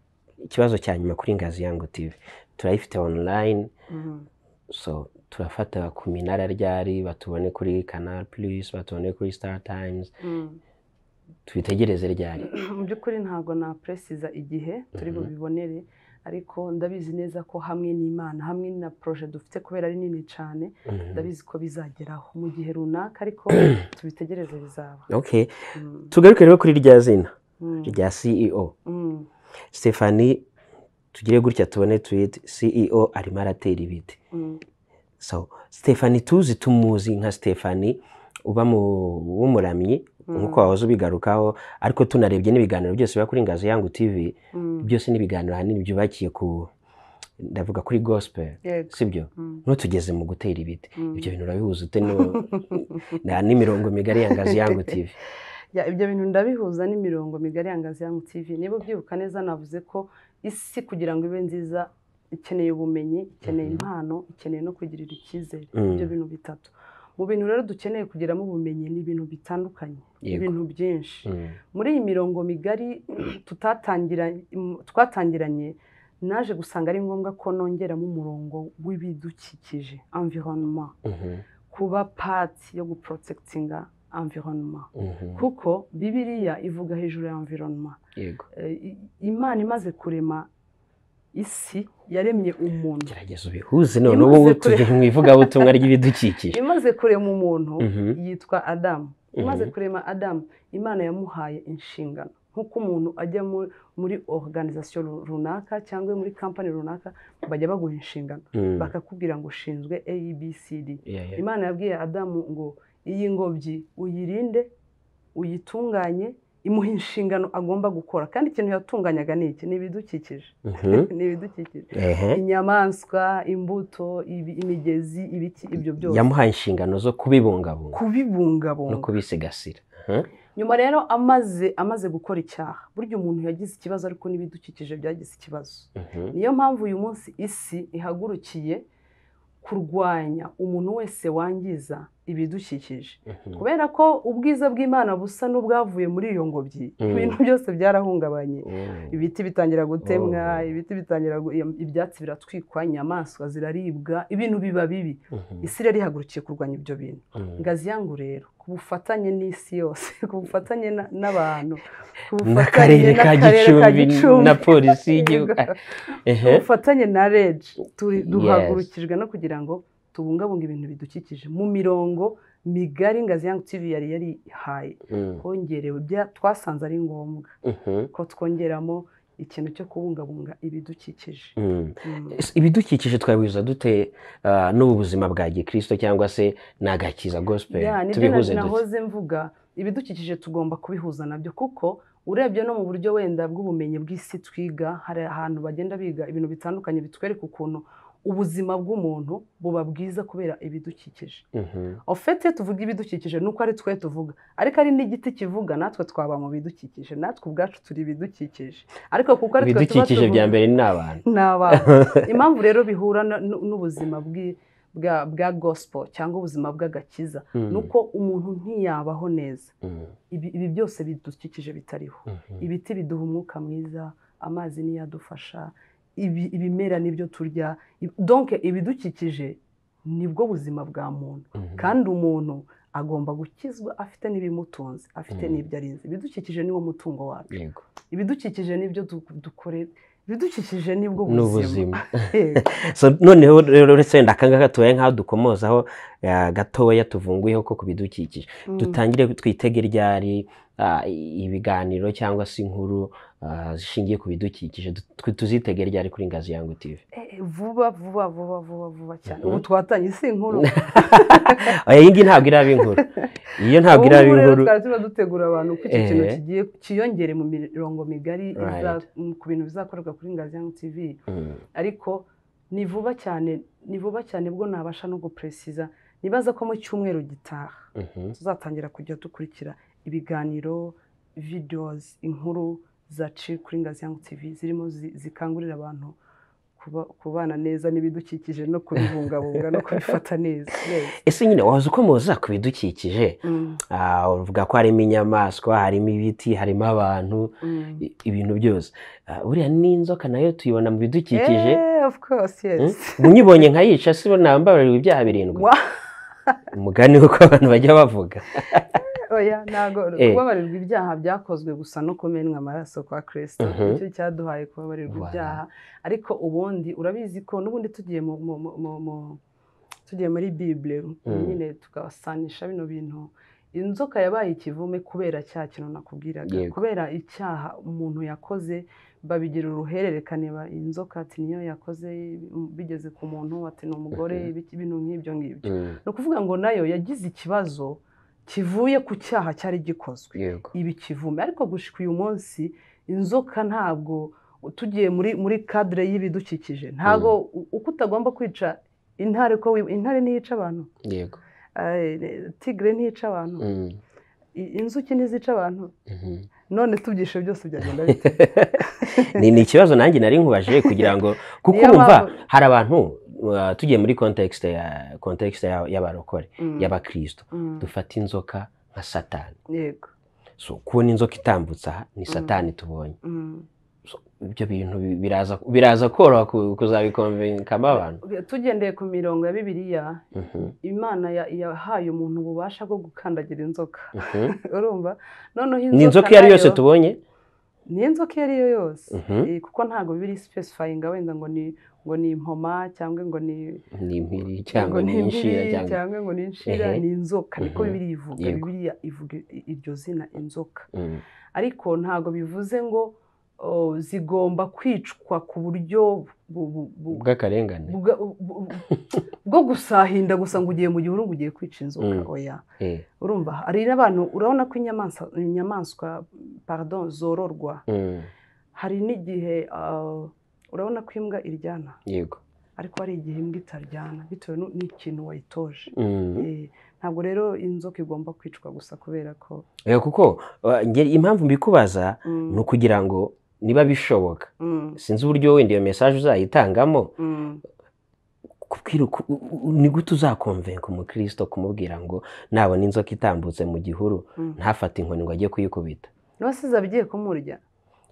ikibazo cya nyuma kuri ngazi yangu tv turayifite online Mm. so turafata ku minara ryari batubone kuri canal plus batubone kuri star times Mm. tubitegereze ryari mu by'ukuri ntabwo napresiza igihe turi Mhm. bubibonere ariko ndabizi neza ko hamwe n'imana hamwe na proje dufite kubera ari nini cyane Mhm. ndabizi ko bizageraho mu gihe runaka ariko tubitegereze bizaba okay Mm. tugaruke rero kuri rya zina Mm. rya ceo Mm. stephanie tugire gutya tubone tweet ceo arimo aratera ibiti Mm. so stephanie tuzi tumuzi nka stephanie uba mu w'umuramyi Mm. nk'uko wahoze ubigarukaho ariko tunarebye n'ibiganiro byose biba kuri ngazi yangu tv Mm. byose n'ibiganiro ahanini byubakiye ku ndavuga kuri gospel Yego. sibyo Mm. ntutugeze mu gutera ibiti Mm. ibyo bintu urabihuza ute no- na- n'imirongo migari ya ngazi yangu tv Ya, ibyo bintu ndabihuza n'imirongo migari ya Ngazi Yangu TV niba ubyibuka neza navuze ko isi kugira ngo ibe nziza ikeneye ubumenyi ikeneye Mhm. impano ikeneye no kugirira icyizere Mm. ibyo bintu bitatu mu bintu rero dukeneye kugiramo ubumenyi ni ibintu bitandukanye yego ibintu byinshi Mm, muri iyi mirongo migari tutatangira twatangiranye naje gusanga ari ngombwa ko nongeramo umurongo w'ibidukikije environnement mhm, kuba pati yo guprotectinga environnement mhm, kuko bibiriya ivuga hejuru ya environment yego Eh, i- imana imaze kurema isi yaremye umuntu gerageza ubihuze none Imaze ubu kure- tujye mu ivugabutumwa ry'ibidukikije imaze kurema umuntu Mhm. yitwa adamu imaze Mhm. kurema adamu imana yamuhaye inshingano nk'uko umuntu ajya mu- muri organization ru- runaka cyangwa muri kampani runaka bajya baguha inshingano Mm, bakakubwira ngo ushinzwe abcd yeah, yeah. imana yabwiye adamu ngo iyi ngobyi uyirinde uyitunganye imuha inshingano agomba gukora kandi ikintu yatunganyaga ni iki ni ibidukikije Mhm, ni ibidukikije ehe. inyamaswa imbuto ibi- imigezi ibiki ibyo byose yamuhaye inshingano zo kubibungabunga no kubibungabunga kubisigasira nyuma rero amaze amaze gukora icyaha burya umuntu yagize ikibazo ariko n'ibidukikije byagize ikibazo Mhm, niyo mpamvu uyu munsi isi ihagurukiye kurwanya umuntu wese wangiza ibidukikije mhm. kubera ko ubwiza bw'imana busa n'ubwavuye muri iyo ngobyi Mm. ibintu byose byarahungabanye Oh, ibiti bitangira gutemwa Oh. ibiti bitangira gu- im- ibyatsi biratwikwa inyamaswa ziraribwa ibintu biba bibi mhm, isi rero ihagurukiye kurwanya ibyo bintu mhm. ngazi yangu rero ku bufatanye n'isi yose ku bufatanye na- n'abantu ku n'akarere ka gicumbi na polisi y'igihugu Yego. Ehe. ubufatanye na regi turi- Yes. duhagurukijwe no kugira ngo tubungabunge ibintu bidukikije mu mirongo migari ngazi yangu tv yari yarihaye Mm, hongerewe bya- twasanze ari ngombwa mhm, ko twongeramo ikintu cyo kubungabunga ibidukikije mm. Mm. Es- ibidukikije twabihuza dute ah, n'ubu buzima bwa gikristo cyangwa se n'agakiza gospel Ya, nibyo na- tubihuze dute nahoze mvuga ibidukikije tugomba kubihuza nabyo kuko urebye no mu buryo wenda bw'ubumenyi bw'isi twiga hari ahantu bagenda biga ibintu bitandukanye bitwereka ukuntu ubuzima bw'umuntu buba bwiza kubera ibidukikije Mhm. ofete tuvuga ibidukikije ni uko ari twe tuvuga ariko ari n'igiti kivuga natwe twaba mu bidukikije natwe ubwacu turi ibidukikije ariko kuko ari twe tuba ibidukikije tuvuga- bya mbere ni abantu ni abantu impamvu rero bihura no- no- n'ubuzima bwi- bwa- bwa gospel cyangwa ubuzima bw'agakiza ni uko umuntu ntiyabaho neza Mhm. ibi ibi byose bidukikije bitariho Mhm. ibiti biduha umwuka mwiza amazi niyo adufasha ibi- ibimera nibyo turya i- donke ibidukikije nibwo buzima bwa muntu Mhm. kandi umuntu agomba gukizwa afite n'ibimutunze afite Mhm. n'ibyo arinze ibidukikije niwo mutungo wacu Yego. ibidukikije nibyo du- dukorera ibidukikije nibwo ni buzima ubuzima Yego. So, noneho rero uretse wenda akangaka tubaye nk'aho dukomozaho ah, gatoya tuvunguyeho ko ku bidukikije Mm. dutangire twitege ryari ah, ibiganiro cyangwa se inkuru ah, zishingiye ku bidukikije Tu- tuzitege ryari kuri ngazi yangu TV Eh, vuba vuba vuba vuba vuba cyane Mhm. ubu twatanye si inkuru oya iyi ngiyi ntabwo iraba inkuru iyo ntabwo iraba Ubu rero inkuru twari tuba dutegura abantu ko iki kintu Eh. kigiye cyiyongere mu mirongo migari Right. iza- m- ku bintu bizakorerwa kuri ngazi yangu tv Mm, ariko ni vuba cyane ni vuba cyane bwo nabasha no guperesiza nibaza ko mu cyumweru gitaha mhm, tuzatangira kujya dukurikira ibiganiro videos inkuru zaciye kuri ngazi yangu tv zirimo zi- zikangurira abantu kuba- kubana neza n'ibidukikije no kubibungabunga no kubifata neza Yes. ese nyine waza ukomoza ku bidukikije Mm, ah, uvuga ko harimo inyamaswa harimo ibiti harimo abantu mm. i- ibintu byose Ah, buriya n'inzoka nayo tuyibona mu bidukikije Eh, of course yes ubu nyibonye nkayica si bo nambabarira ibyaha birindwi Wa- umugani uko abantu bajya bavuga oya ntago Eh. kubabarirwa ibyaha byakozwe gusa no kumenwa amaraso kwa kirisito Mhm. nicyo cyaduhaye kubabarirwa Voilà. ibyaha ariko ubundi urabizi ko n'ubundi tugiye mu mu- mu- mu- mu- tugiye muri bibule nyine tugasanisha bino bintu inzoka yabaye ikivume kubera cya kintu nakubwiraga Yego. kubera icyaha umuntu yakoze babigira uruhererekane ba- inzoka ati niyo yakoze bigeze ku muntu ati ni umugore Mhm. ibiki- ibintu nk'ibyo ngibyo Mm, ni ukuvuga ngo nayo yagize ikibazo kivuye ku cyaha cyari gikozwe yego iba ikivume ariko gushyika uyu munsi inzoka ntabwo tugiye muri muri kadire y'ibidukikije ntabwo u- uko utagomba kwica intare ko wi- intare ntiyica abantu yego eh, tigre ntiyica abantu Mm, i- inzuki ntizica abantu mhm. none tubyishe byose byagenda bite ni ni ikibazo nanjye nari nkubaje kugira ngo kuko Niyo urumva mpamvu- hari abantu uh, tugiye muri context ya context ya- y'abarokore Mm, y'abakristo mm, dufata inzoka nka satani yego so kubona inzoka itambutse aha ni satani tubonye mm. so, ibyo bintu bi- biraza biraza koroha ku- kuzabikonvinkamo abantu tugendeye ku mirongo ya bibiliya Mhm, imana ya- yahaye umuntu ububasha bwo gukandagira inzoka mhm. urumva noneho ni inzoka iyo ari yose tubonye ni inzoka iyo ari yo yose Mhm. Eh, kuko ntabwo biri specifying wenda ngo ni ngo ni impoma cyangwa ngo ni ni impiri cyangwa ngo ni impiri, inshira cyangwa cyangwa ngo ni inshira Ehe. ni inzoka niko Mhm. bibiri ivuga Yego. bibiriya ivuga i- iryo zina inzoka Mm, ariko ntabwo bivuze ngo oh, zigomba kwicwa ku buryo bu- bu- bu- bw'akarengane bwa- bu- bu- bwo gusahinda gusa ngo ugiye mu gihuru ngo ugiye kwica inzoka Mm. oya Eh, urumva hari n'abantu urabona ko inyamaswa inyamaswa pardon zororwa mm, hari n'igihe ah, urabona ko imbwa iryana yego ariko hari igihe imbwa itaryana bitewe nu- n'ikintu wayitoje Mm. Eh, ntabwo rero inzoka igomba kwicwa gusa kubera ko Eh, kuko uh, nge- impamvu mbikubaza Mm, ni ukugira ngo niba bishoboka mm, sinzi uburyo wenda iyo mesaje uzayitangamo mm, kubwira uku- u- u- ni gute uzakonvenka umukristo kumubwira ngo nabona inzoka itambutse mu gihuru mm. ntafate inkoni ngo ajye kuyikubita nubasize abigiye kumurya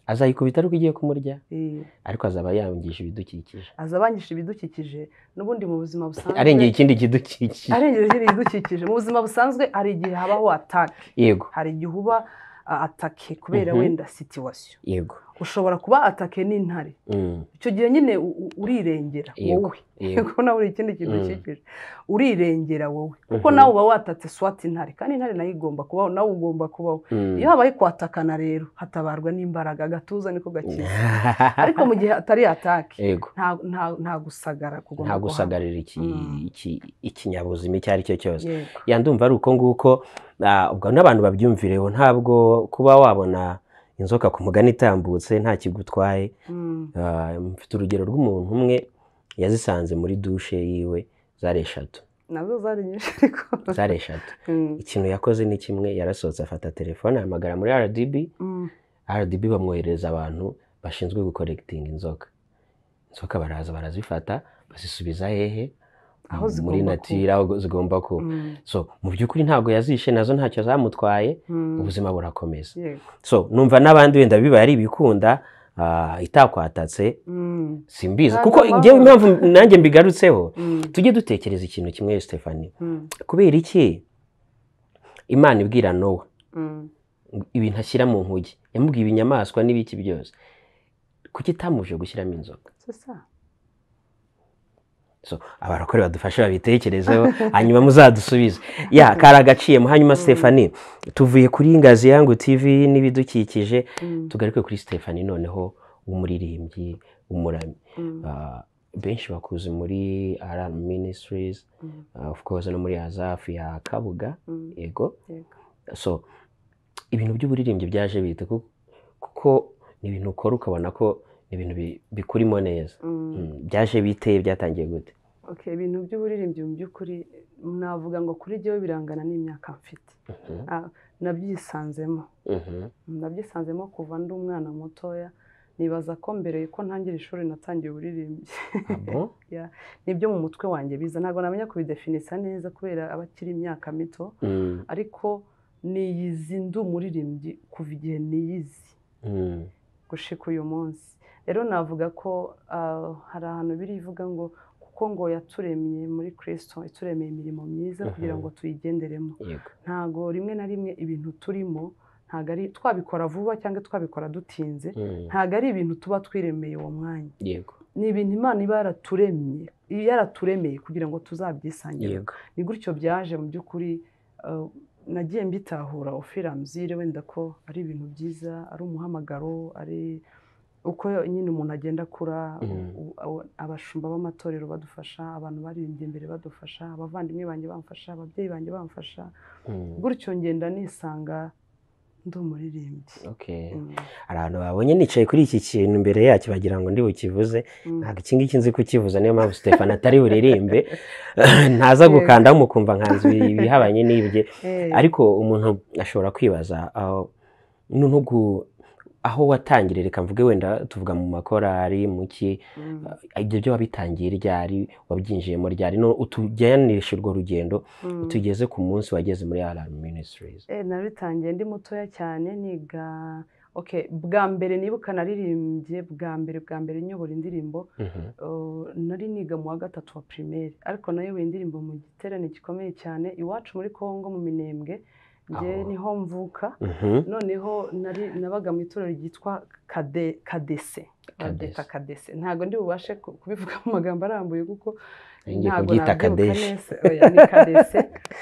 azayikubita ariko igiye kumurya Eh, ariko azaba yangisha ibidukikije aza abangisha ibidukikije n'ubundi mu buzima busanzwe arengeye ikindi kidukikije arengeje ibidukikije mu buzima busanzwe hari igihe habaho atake yego hari igihe uba ah, atake kubera Mhm. wenda situwasiyo yego ushobora kuba atake n'intare Mm, icyo gihe nyine u- u- urirengera Yego. wowe yego kuko nawe uri ikindi kintu Mm. ukikije urirengera wowe kuko Mhm. nawe uba watatse swati intare kandi intare nayo igomba kubaho nawe ugomba kubaho Mm. iyo habaye kwatakana rero hatabarwa n'imbaraga agatuza niko gakiza ariko mu gihe atari atake yego nta- nta- nta gusagara kugomba nta kuhaba. gusagarira iki- Mm. iki- ikinyabuzima icyo ari cyo cyose Yego. ya ndumva ari uko nguko ah, ubwo n'abantu babyumvireho ntabwo kuba wabona inzoka ku mugani itambutse nta kigutwaye Mm. Ah, mfite urugero rw'umuntu umwe yazisanze muri dushe yiwe zari eshatu nazo zari nyinshi ariko zari eshatu Mm. ikintu yakoze ni kimwe yarasohotse afata telefone ahamagara muri rdb Mm. rdb bamwoherereza abantu bashinzwe gukoregitinga inzoka inzoka baraza barazifata bazisubiza hehe Aho muri zigomba natire aho zigomba kuba Mm. so mu by'ukuri ntabwo yazishe nazo ntacyo zamutwaye Mm. ubuzima burakomeza Yego. so numva n'abandi wenda bibaye ari ibikunda ah, itakwatatse Mm. simbizi Ntabwo kuko mpamvu. ngewe impamvu nanjye mbigarutseho Mm. tujye dutekereza ikintu kimwe Stefani Mm. kubera iki imana ibwira nowa Mm. ibintu ashyira mu nkugi yamubwiye ibinyamaswa n'ibiki byose kuki itamuje gushyiramo inzoka Sasa. so abarokore badufashe babitekerezeho hanyuma muzadusubize ya kari agaciyemo hanyuma Stefani tuvuye kuri ngazi yangu TV n'ibidukikije Mm. tugaruke kuri Stefani noneho umuririmbyi umuramyi Mm. Ah, benshi bakuze muri Alarm Ministries Mm. ah, of course no muri Azafu ya Kabuga Mm. yego Yego. so ibintu by'uburirimbyi byaje bite ku- kuko ni ibintu ukora ukabona ko ni ibintu bi- bikurimo neza Mm. Mm, byaje bite byatangiye gute Okay, ibintu by'uburirimbyi mu by'ukuri navuga ngo kuri jyewe birangana n'imyaka mfite Mhm, Ah, nabyisanzemo mhm, nabyisanzemo kuva ndi umwana mutoya nibaza ko mbere ko ntangira ishuri natangiye uburirimbyi ah bon? nibyo mu mutwe wanjye biza ntabwo namenya kubidefinisa neza kubera abakiri imyaka mito Mm, ariko niyizi ndi umuririmbyi kuva igihe niyizi mm, gushika uyu munsi rero navuga ko ah, hari ahantu birivuga ngo kuko ngo yaturemye muri kirisito yaturemeye imirimo myiza kugira ngo tuyigenderemo yego ntago rimwe na rimwe ibintu turimo ntago ari twabikora vuba cyangwa twabikora dutinze mm, ntago ari ibintu tuba twiremeye uwo mwanya yego ni ibintu imana iba yaraturemye yaraturemeye kugira ngo tuzabyisangire yego ni gutyo byaje mu by'ukuri eh, nagiye mbitahura ofiramuzire wenda ko ari ibintu byiza ari umuhamagaro ari uko nyine umuntu agenda akura Mhm. u- u- abashumba b'amatorero badufasha abantu baririmbye imbere badufasha abavandimwe banjye bamfasha ababyeyi banjye bamfasha mm, gutyo ngenda nisanga ndi umuririmbyi okay Mm, hari abantu babonye nicaye kuri iki kintu imbere yacyo bagira ngo ndi bukivuze mm. ntabwo iki ngiki nzi kukivuza niyo mpamvu Stefano atari buririmbe ntaza gukandaho mukumva nkanzu ibihabanye n'ibye Eh, ariko umuntu ashobora kwibaza aho n'ubu aho watangiriye reka mvuge wenda tuvuga mu makorari mu ki mm, ibyo byo wabitangiye ryari wabyinjiyemo ryari no utujyanisha urwo rugendo mm. tugeze ku munsi wageze muri Alarm Ministries Eh, nabitangiye ndi mutoya cyane niga okay bwa mbere nibuka naririmbye bwa mbere bwa mbere nyobora indirimbo Mhm, uh, nari niga mu wa gatatu wa primaire ariko nayoboye indirimbo mu giterane gikomeye cyane iwacu muri Kongo mu Minembwe nge Aho. niho mvuka mhm, noneho nari nabaga mu itorero ryitwa kade kadese babyita kadese ntabwo ndi bubashe ku- kubivuga mu magambo arambuye kuko ngiye ntabwo kubyita nabyibuka kadeshe neza oya ni kadese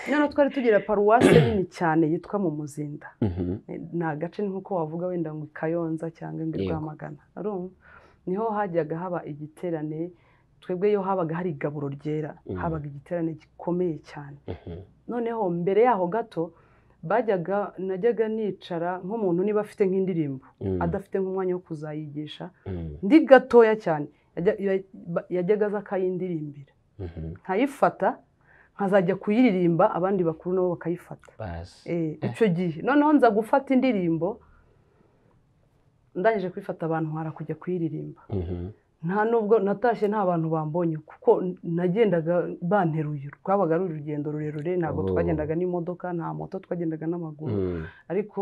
noneho twari tugira paruwase nini cyane yitwa mu muzinda Mhm, ni agace ni nk'uko wavuga wenda ngo i kayonza cyangwa ngo i Yego. rwamagana urumva niho hajyaga haba igiterane twebwe iyo habaga hari igaburo ryera Mm. habaga igiterane gikomeye cyane mhm, noneho mbere yaho gato bajyaga najyaga nicara nk'umuntu niba afite nk'indirimbo mm, adafite nk'umwanya wo kuzayigisha mm, ndi gatoya cyane yajya- ya- ba- yajyaga aza akayindirimbira mhm, nkayifata nkazajya kuyiririmba abandi bakuru nabo bakayifata bazi. Eh, icyo gihe noneho nza gufata indirimbo ndangije kuyifata abantu hara kujya kuyiririmba Mhm, nta nubwo natashye nta bantu bambonye kuko nagendaga banteruye rwabaga ari urugendo rurerure ntabwo Oh. twagendaga n'imodoka nta moto twagendaga n'amaguru mm, ariko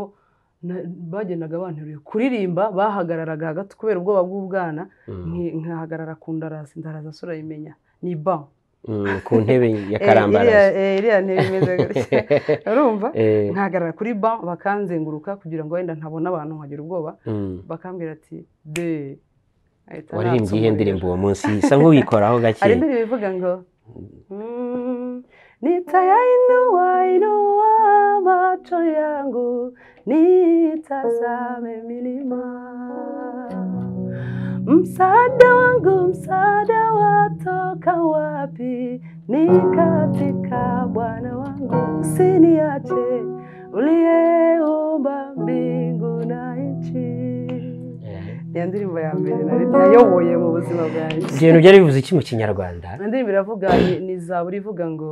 na- bagendaga banteruye kuririmba bahagararaga hagati kubera ubwoba bw'ubwana mm. nki- nkahagarara ku ndarasi ndaraza surayimenya ni ba Mm, ku ntebe ya karambarazi iriya ntebe imeze gutya urumva Eh, nkahagarara kuri ba bakanzenguruka kugira ngo wenda ntabona abantu nkagira ubwoba mm. bakambwira ati de ahita waririmbye natsa iyihe umuriro. ndirimbo uwo munsi isa nk'uwikoraho hari gake indirimbo ivuga ngo "Mm, nitayainua inua macho yangu nitazame milima msaada wangu msaada watoka wapi ni katika bwana wangu usiniache uliyeumba mbingu na nchi Eh, iyo ndirimbo ya mbere nayoboye mu buzima bwanjye ibintu byari bivuze iki mu kinyarwanda iyo ndirimbo iravuga ni izabura ivuga ngo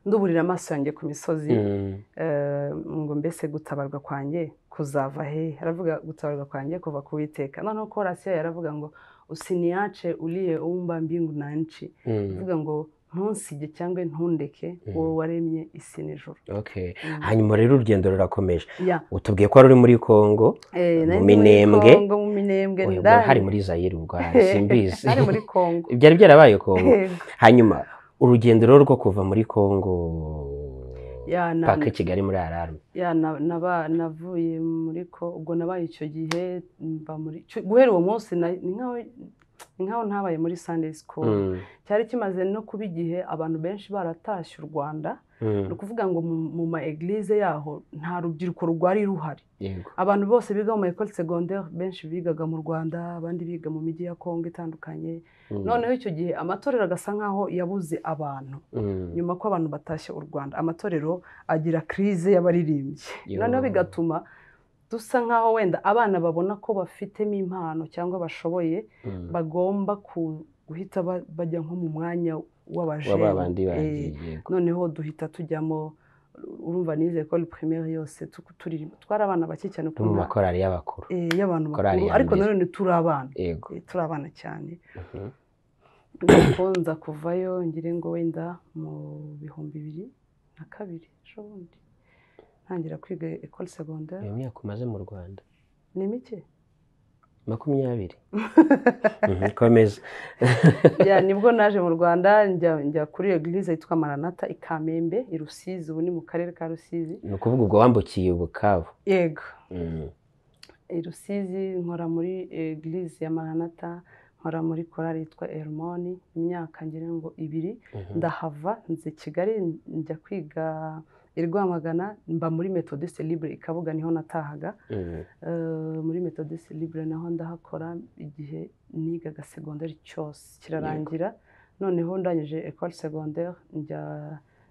nduburira amaso yanjye ku misozi Mm, Eh, ngo mbese gutabarwa kwanjye kuzava hehe aravuga gutabarwa kwanjye kuva ku witeka noneho korasiyo yaravuga ngo usiniyace uriye uwumba mbingu na nci mm, avuga ngo ntusige cyangwa ntundeke wowe waremye isi n'ijoro okay. Mm. hanyuma rero urugendo rurakomeje Ya, utubwiye ko wari uri muri kongo eh, nari Mu ndi muri Minembwe. Kongo, mu minembwe Oya, ndani. hari muri zayire ubwayo simbizi Nari muri kongo byari byarabaye kongo Yego. hanyuma urugendo rero rwo kuva muri kongo Ya, na- paka kigali muri ararume ya na- naba- navuye muri ko ubwo nabaye icyo gihe mba muri cyo- guhera uwo munsi na- ni nkaho ni nkaho ntabaye muri sunday school Mm, cyari kimaze no kuba igihe abantu benshi baratashye u rwanda mm, ni ukuvuga ngo mu- mu ma eglise yaho nta rubyiruko rwari ruhari yego abantu bose biga mu ma école secondaire benshi bigaga mu rwanda abandi biga mu mijyi ya kongo itandukanye Mm, noneho icyo gihe amatorero agasa nkaho yabuze abantu mm, nyuma ko abantu batashye u rwanda amatorero agira kirize y'abaririmbyi Yo. noneho bigatuma dusa nkaho wenda abana babona ko bafitemo impano cyangwa bashoboye mm. bagomba ku- guhita ba- bajya nko mu mwanya w'abajene waba abandi Eh, bagiye yego noneho duhita tujyamo urumva nize ecole primaire yose tu- turirimba twari abana bake cyane no mu ukuntu makorari y'abakuru eh, y'abantu korali bakuru ya ariko mbere. nanone turi abana yego Eh, turi abana cyane Mhm. ndakonza kuvayo ngire ngo wenda mu bihumbi bibiri na kabiri ejo bundi ntangira kwiga ecole secondaire iyo myaka umaze mu rwanda ni mike makumyabiri Mhm, komeza Ya, nibwo naje mu rwanda njya njya kuri eglise yitwa maranata i kamembe i rusizi ubu ni mu karere ka rusizi ni ukuvuga ubwo wambukiye bukavu yego Mm, i rusizi nkora muri eglise ya maranata nkora muri korali yitwa ermoni imyaka ngira ngo ibiri mhm. ndahava nze kigali njya kwiga i rwamagana mba muri metodiste libre i kabuga niho natahaga Mm, Eh, muri metodiste libre naho ndahakora igihe nigaga segonderi cyose kirarangira noneho ndangije ecole secondaire njya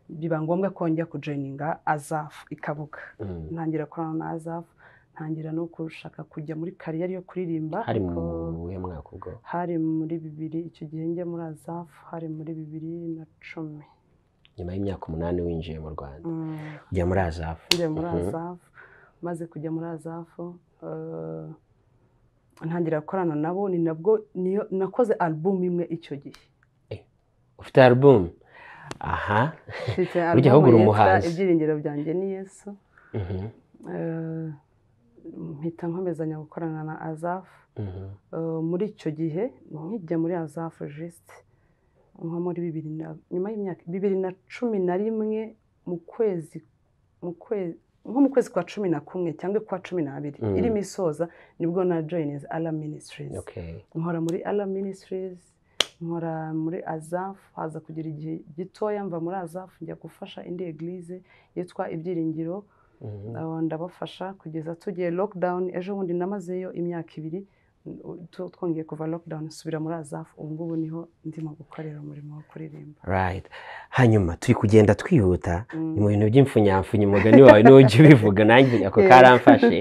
biba ngombwa ko njya kujoyininga azafu i kabuga mm. ntangira korana na azafu ntangira no gushaka kujya muri kariyeri yo kuririmba hari mu ariko- uwuhe mwaka ubwo hari muri bibiri icyo gihe njya muri azafu hari muri bibiri na cumi nyuma y'imyaka umunani winjiye mu rwanda Mm. ujya muri azafu njya muri Mhm. azafu maze kujya muri azafu eh, ntangira gukorana nabo ni nabwo niyo nakoze album imwe icyo gihe ufite album aha mfite Ujya album ahubura yitwa umuhanzi. ibyiringiro byanjye ni yesu Mhm, Eh, mpita nkomezanya gukorana na azafu mhm. Eh, muri icyo gihe nkijya muri azafu jisite nko muri bibiri na nyuma y'imyaka bibiri na cumi na rimwe mu kwezi mu kwezi nko mu kwezi kwa cumi na kumwe cyangwa kwa cumi n'abiri Mm. irimo isoza nibwo na joyinizi ara minisitirizi okay nkora muri ara minisitirizi nkora muri azafu haza kugira igihe gitoya mva muri azafu njya gufasha indi eglise yitwa ibyiringiro Mhm. Abo ndabafasha kugeza tugiye lockdown ejo bundi namazeyo imyaka ibiri n- tu- twongeye kuva lockdown subira muri azafu ubu ngubu niho ndimo gukorera umurimo wo kuririmba right hanyuma turi kugenda twihuta Mm. ni mu bintu by'imfunyamfunya umugani wawe niwo ujya ubivuga nanjye ako karamfashe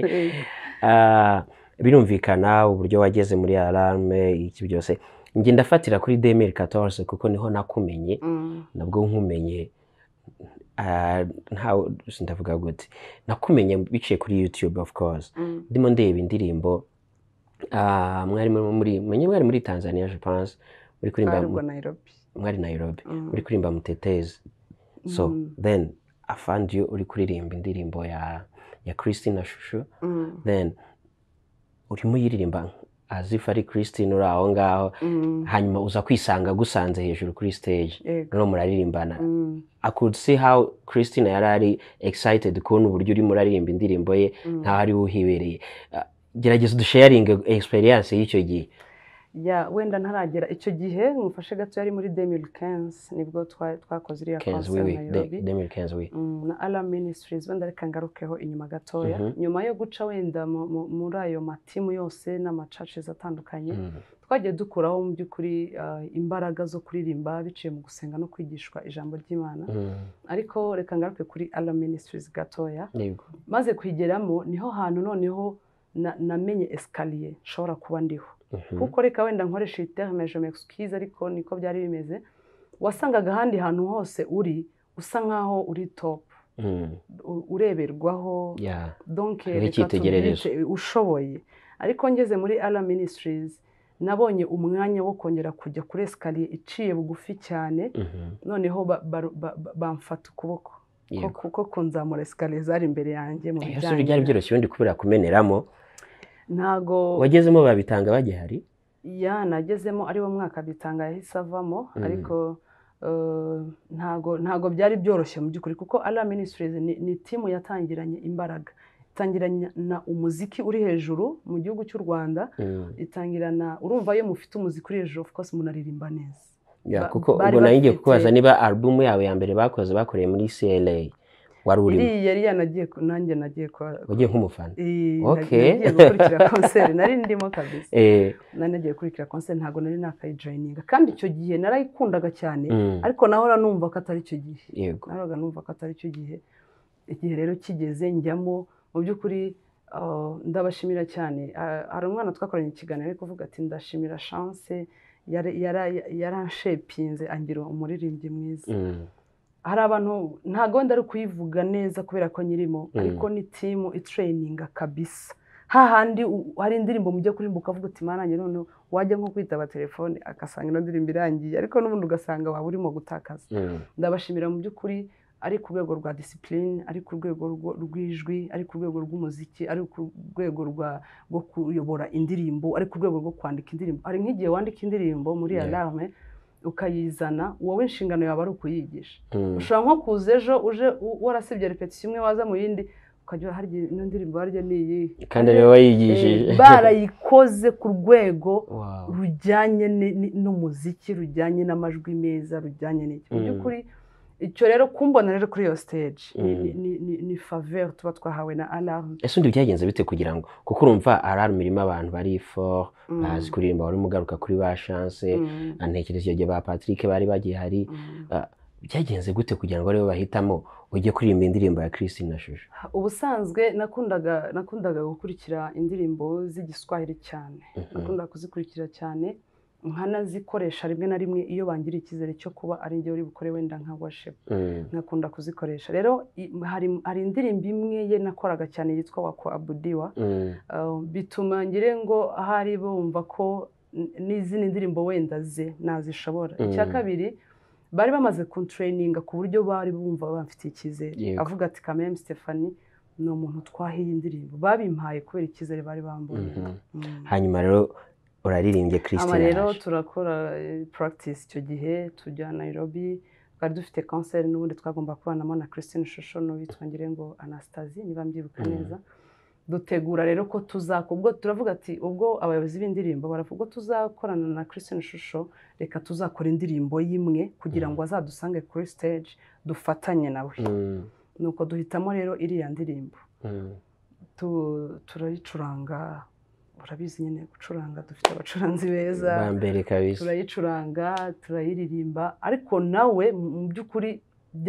Ah, birumvikana uburyo wageze muri alarme iki byose njye ndafatira kuri demiri katorse kuko niho nakumenye Mm. nabwo nkumenye ah, ntawe ndavuga gute nakumenye biciye kuri youtube of course Mm. ndimo ndeba indirimbo ah, mwari muri muri menye mwari muri tanzania je pense muri kuririmba twari mu- ubwo Nairobi mwari nairobi Mm. uri kuririmba mutetezi so Mm. then i found you uri kuririmba indirimbo ya ya christine shusho Mm. then urimo uyiririmba as if ari christine uri aho ngaho Mm. hanyuma uza kwisanga agusanze hejuru kuri stage Yego. noneho muraririmbana Mm. i could see how christine yari ari excited kubona uburyo urimo uraririmba indirimbo ye Mm. nkaho ari we uhibereye Ah, gerageza udusharinge experience y'icyo gihe ya wenda ntaragera icyo gihe mufashe gato yari muri 2015 nibwo twa- twakoze iriya kenzi concert wiwi Nairobi demir kenzi wiwi Mm, na ala ministries wenda reka ngarukeho inyuma gatoya Mhm. nyuma yo guca wenda mu- mu- muri ayo matimu yose n'amacacizi atandukanye twagiye dukuraho mu by'ukuri ah, imbaraga zo kuririmba biciye mu gusenga no kwigishwa ijambo ry'imana ariko reka ngaruke kuri ala ministries gatoya maze kuyigeramo niho hantu noneho na- namenye esikariye nshobora kuba ndiho kuko reka wenda nkoresha iyi terme je m'excuse ariko niko byari bimeze wasangaga ahandi hantu hose uri usa nkaho uri top Mhm. u- ureberwaho Yeah. donc Ari reka icyitegererezo. tubyite ushoboye ariko ngeze muri ara ministries nabonye umwanya wo kongera kujya kuri esikariye iciye bugufi cyane Mhm. noneho ba- ba- ba- ba- bamfata ukuboko Yego. Ko- kuko kunzamura esikariye zari imbere yanjye mu Iyo suri byari bijyanye byoroshye ubundi kubera kumeneramo ntago wagezemo babitanga bagihari ya nagezemo ari wo mwaka bitanga yahise avamo Mm. ariko eh, ntago ntago byari byoroshye mu by'ukuri kuko ara ministries ni, ni timu yatangiranye imbaraga itangirana umuziki uri hejuru mu gihugu cy'u rwanda Mhm. itangirana urumva iyo mufite umuziki uri hejuru of course munaririmba neza Yeah, Ba- kuko bari ubwo nayo ngiye bafite- kukubaza niba alubumu yawe ya mbere bakoze bakoreye muri CLA wari urimo iriya yari yanagiye ku- nanjye nagiye kwa wagiye nk'umufana Eh, Okay. nagiye gukurikira konseri nari ndimo kabisa Eh, nari nagiye gukurikira konseri ntago nari nakayijoyininga kandi icyo gihe narayikundaga cyane mm, ariko nahora numva ko atari cyo gihe yego nahoraga numva ko atari cyo gihe igihe rero kigeze njyamo mu by'ukuri ah, ndabashimira cyane Ah, hari umwana twakoranye ikiganiro ari kuvuga ati ndashimira chance yara- yara- yaranshepinze angira umuririmbyi mwiza Mm, hari abantu ntago wenda ari kuyivuga neza kubera ko nyirimo Mm. ariko ni timu itreyininga kabisa hahandi u- hari indirimbo mujya kuririmba ukavuga uti manange noneho wajya nko kwitaba telefone agasanga ino ndirimbo irangiye ariko n'ubundi ugasanga waba urimo gutakaza mm, ndabashimira mu by'ukuri ari ku rwego rwa disipurine ari ku rwego rwo- rw'ijwi ari ku rwego rw'umuziki ari ku rwego rwa- rwo kuyobora indirimbo ari ku rwego rwo kwandika indirimbo hari nk'igihe wandika indirimbo muri Yeah. alarme ukayizana wowe inshingano yawe ari ukuyigisha mm, ushobora nko kuza ejo uje u- warasibye repetition imwe waza mu yindi ukajya hari igihe ino ndirimbo harya ni iyi kandi rero wayigishije Eh, barayikoze ku rwego Wow. rujyanye ni- ni- n'umuziki rujyanye n'amajwi meza rujyanye n'iki mu Mm. by'ukuri icyo rero kumbona rero kuri iyo stage ni- Mm. ni- ni- ni- ni faveur tuba twahawe na alarme ese undi byagenze bite kugira ngo kuko urumva ararumu irimo abantu bari for Mm. bazi kuririmba wari umugaruka kuri ba chance Mm. antekereza icyo gihe ba patrick bari bagihari Mm. byagenze gute kugira ngo aribo bahitamo ujye kuririmba indirimbo ya christine na shusho ubusanzwe nakundaga nakundaga gukurikira indirimbo z'igiswahili cyane nakundaga kuzikurikira cyane nkanazikoresha rimwe na rimwe iyo bangira icyizere cyo kuba ari njye uri bukore wenda nka worship Mm, nkakunda kuzikoresha rero i- hari hari indirimbo imwe ye nakoraga cyane yitwa wako abudiwa mm, Uh, bituma ngire ngo ahari bumva ko n- n'izindi ndirimbo wenda ze nazishobora Mm. icya kabiri bari bamaze kuntureyininga ku buryo bari bumva bamfitiye icyizere Yego. avuga ati kameme Stephanie ni umuntu twaha iyi ndirimbo babimpaye kubera icyizere bari bambonye mhm. Mm. hanyuma rero uraririmbye aba christine rero yaje. turakora eh, practice icyo gihe tujya Nairobi twari dufite kanseri n'ubundi twagomba kubanamo na Christine Shusho n'uwitwa ngo Anastasie niba mbyibuka Mm. neza dutegura rero ko tuzako ubwo turavuga ati ubwo abayobozi b'indirimbo baravuga ubwo tuzakorana na Christine Shusho reka tuzakora indirimbo y'imwe kugira ngo azadusange kuri stage dufatanye nawe Mm, nuko duhitamo rero iriya ndirimbo mm. Tu- turayicuranga urabizi nyine gucuranga dufite abacuranzi beza ba mbere kabisa turayicuranga turayiririmba ariko nawe mu mu by'ukuri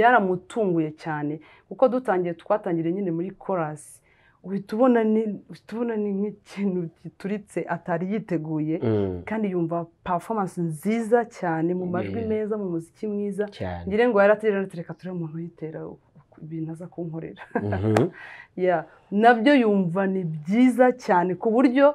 byaramutunguye cyane kuko dutangiye twatangiriye nyine muri korasi uhita ubona ni- uhita ubona ni nk'ikintu gituritse atari yiteguye Mm, kandi yumva performance nziza cyane mu majwi Yeah. meza mu muziki mwiza cyane ngira ngo yaraterera reka turebe umuntu uyitera ibintu aza kunkorera Mhm. Yeah. nabyo yumva ni byiza cyane ku buryo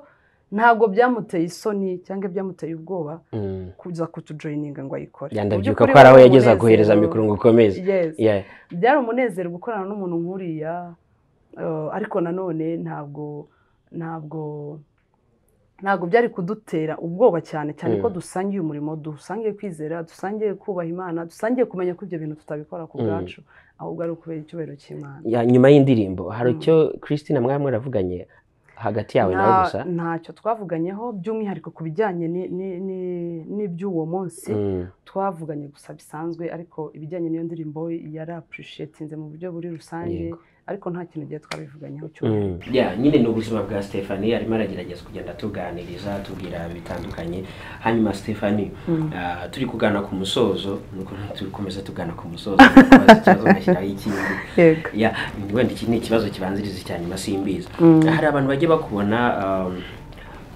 ntabwo byamuteye isoni cyangwa byamuteye ubwoba Mm. kuza kutujoyininga ngo ayikore yandabyuka Mu by'ukuri ko hari aho wari yageza umunezero. guhereza mikoro ngo ukomeze Yes. Yeah. byari umunezero gukorana n'umuntu nk'uriya eh, ariko nanone ntabwo ntabwo ntabwo byari kudutera ubwoba cyane cyane ko Mm. dusangiye umurimo dusangiye kwizera dusangiye kubaha imana dusangiye kumenya ko ibyo bintu tutabikora ku Mm. bwacu ahubwo ari ukubera icyubahiro cy'imana Ya, nyuma y'indirimbo hari Mm. icyo christine mwaba mwaravuganye hagati yawe nawe Nta- gusa ntacyo twavuganyeho by'umwihariko ku bijyanye ni- ni- ni- n'iby'uwo munsi Mm, twavuganye gusa bisanzwe ariko ibijyanye n'iyo ndirimbo yari apurushetinze mu buryo buri rusange yego. ariko nta kintu gihe twabivuganyeho cyo ya nyine ni ubuzima bwa Stephanie arimo aragerageza kugenda tuganiriza tubwira bitandukanye hanyuma Stephanie ah, turi kugana ku musozo nuko turi kumeza tugana ku musozo nkubaza ikibazo ngashyiraho ikindi yego ya wenda iki ni ikibazo kibanziriza icya nyuma simbizi Mm. hari abantu bajya bakubona um,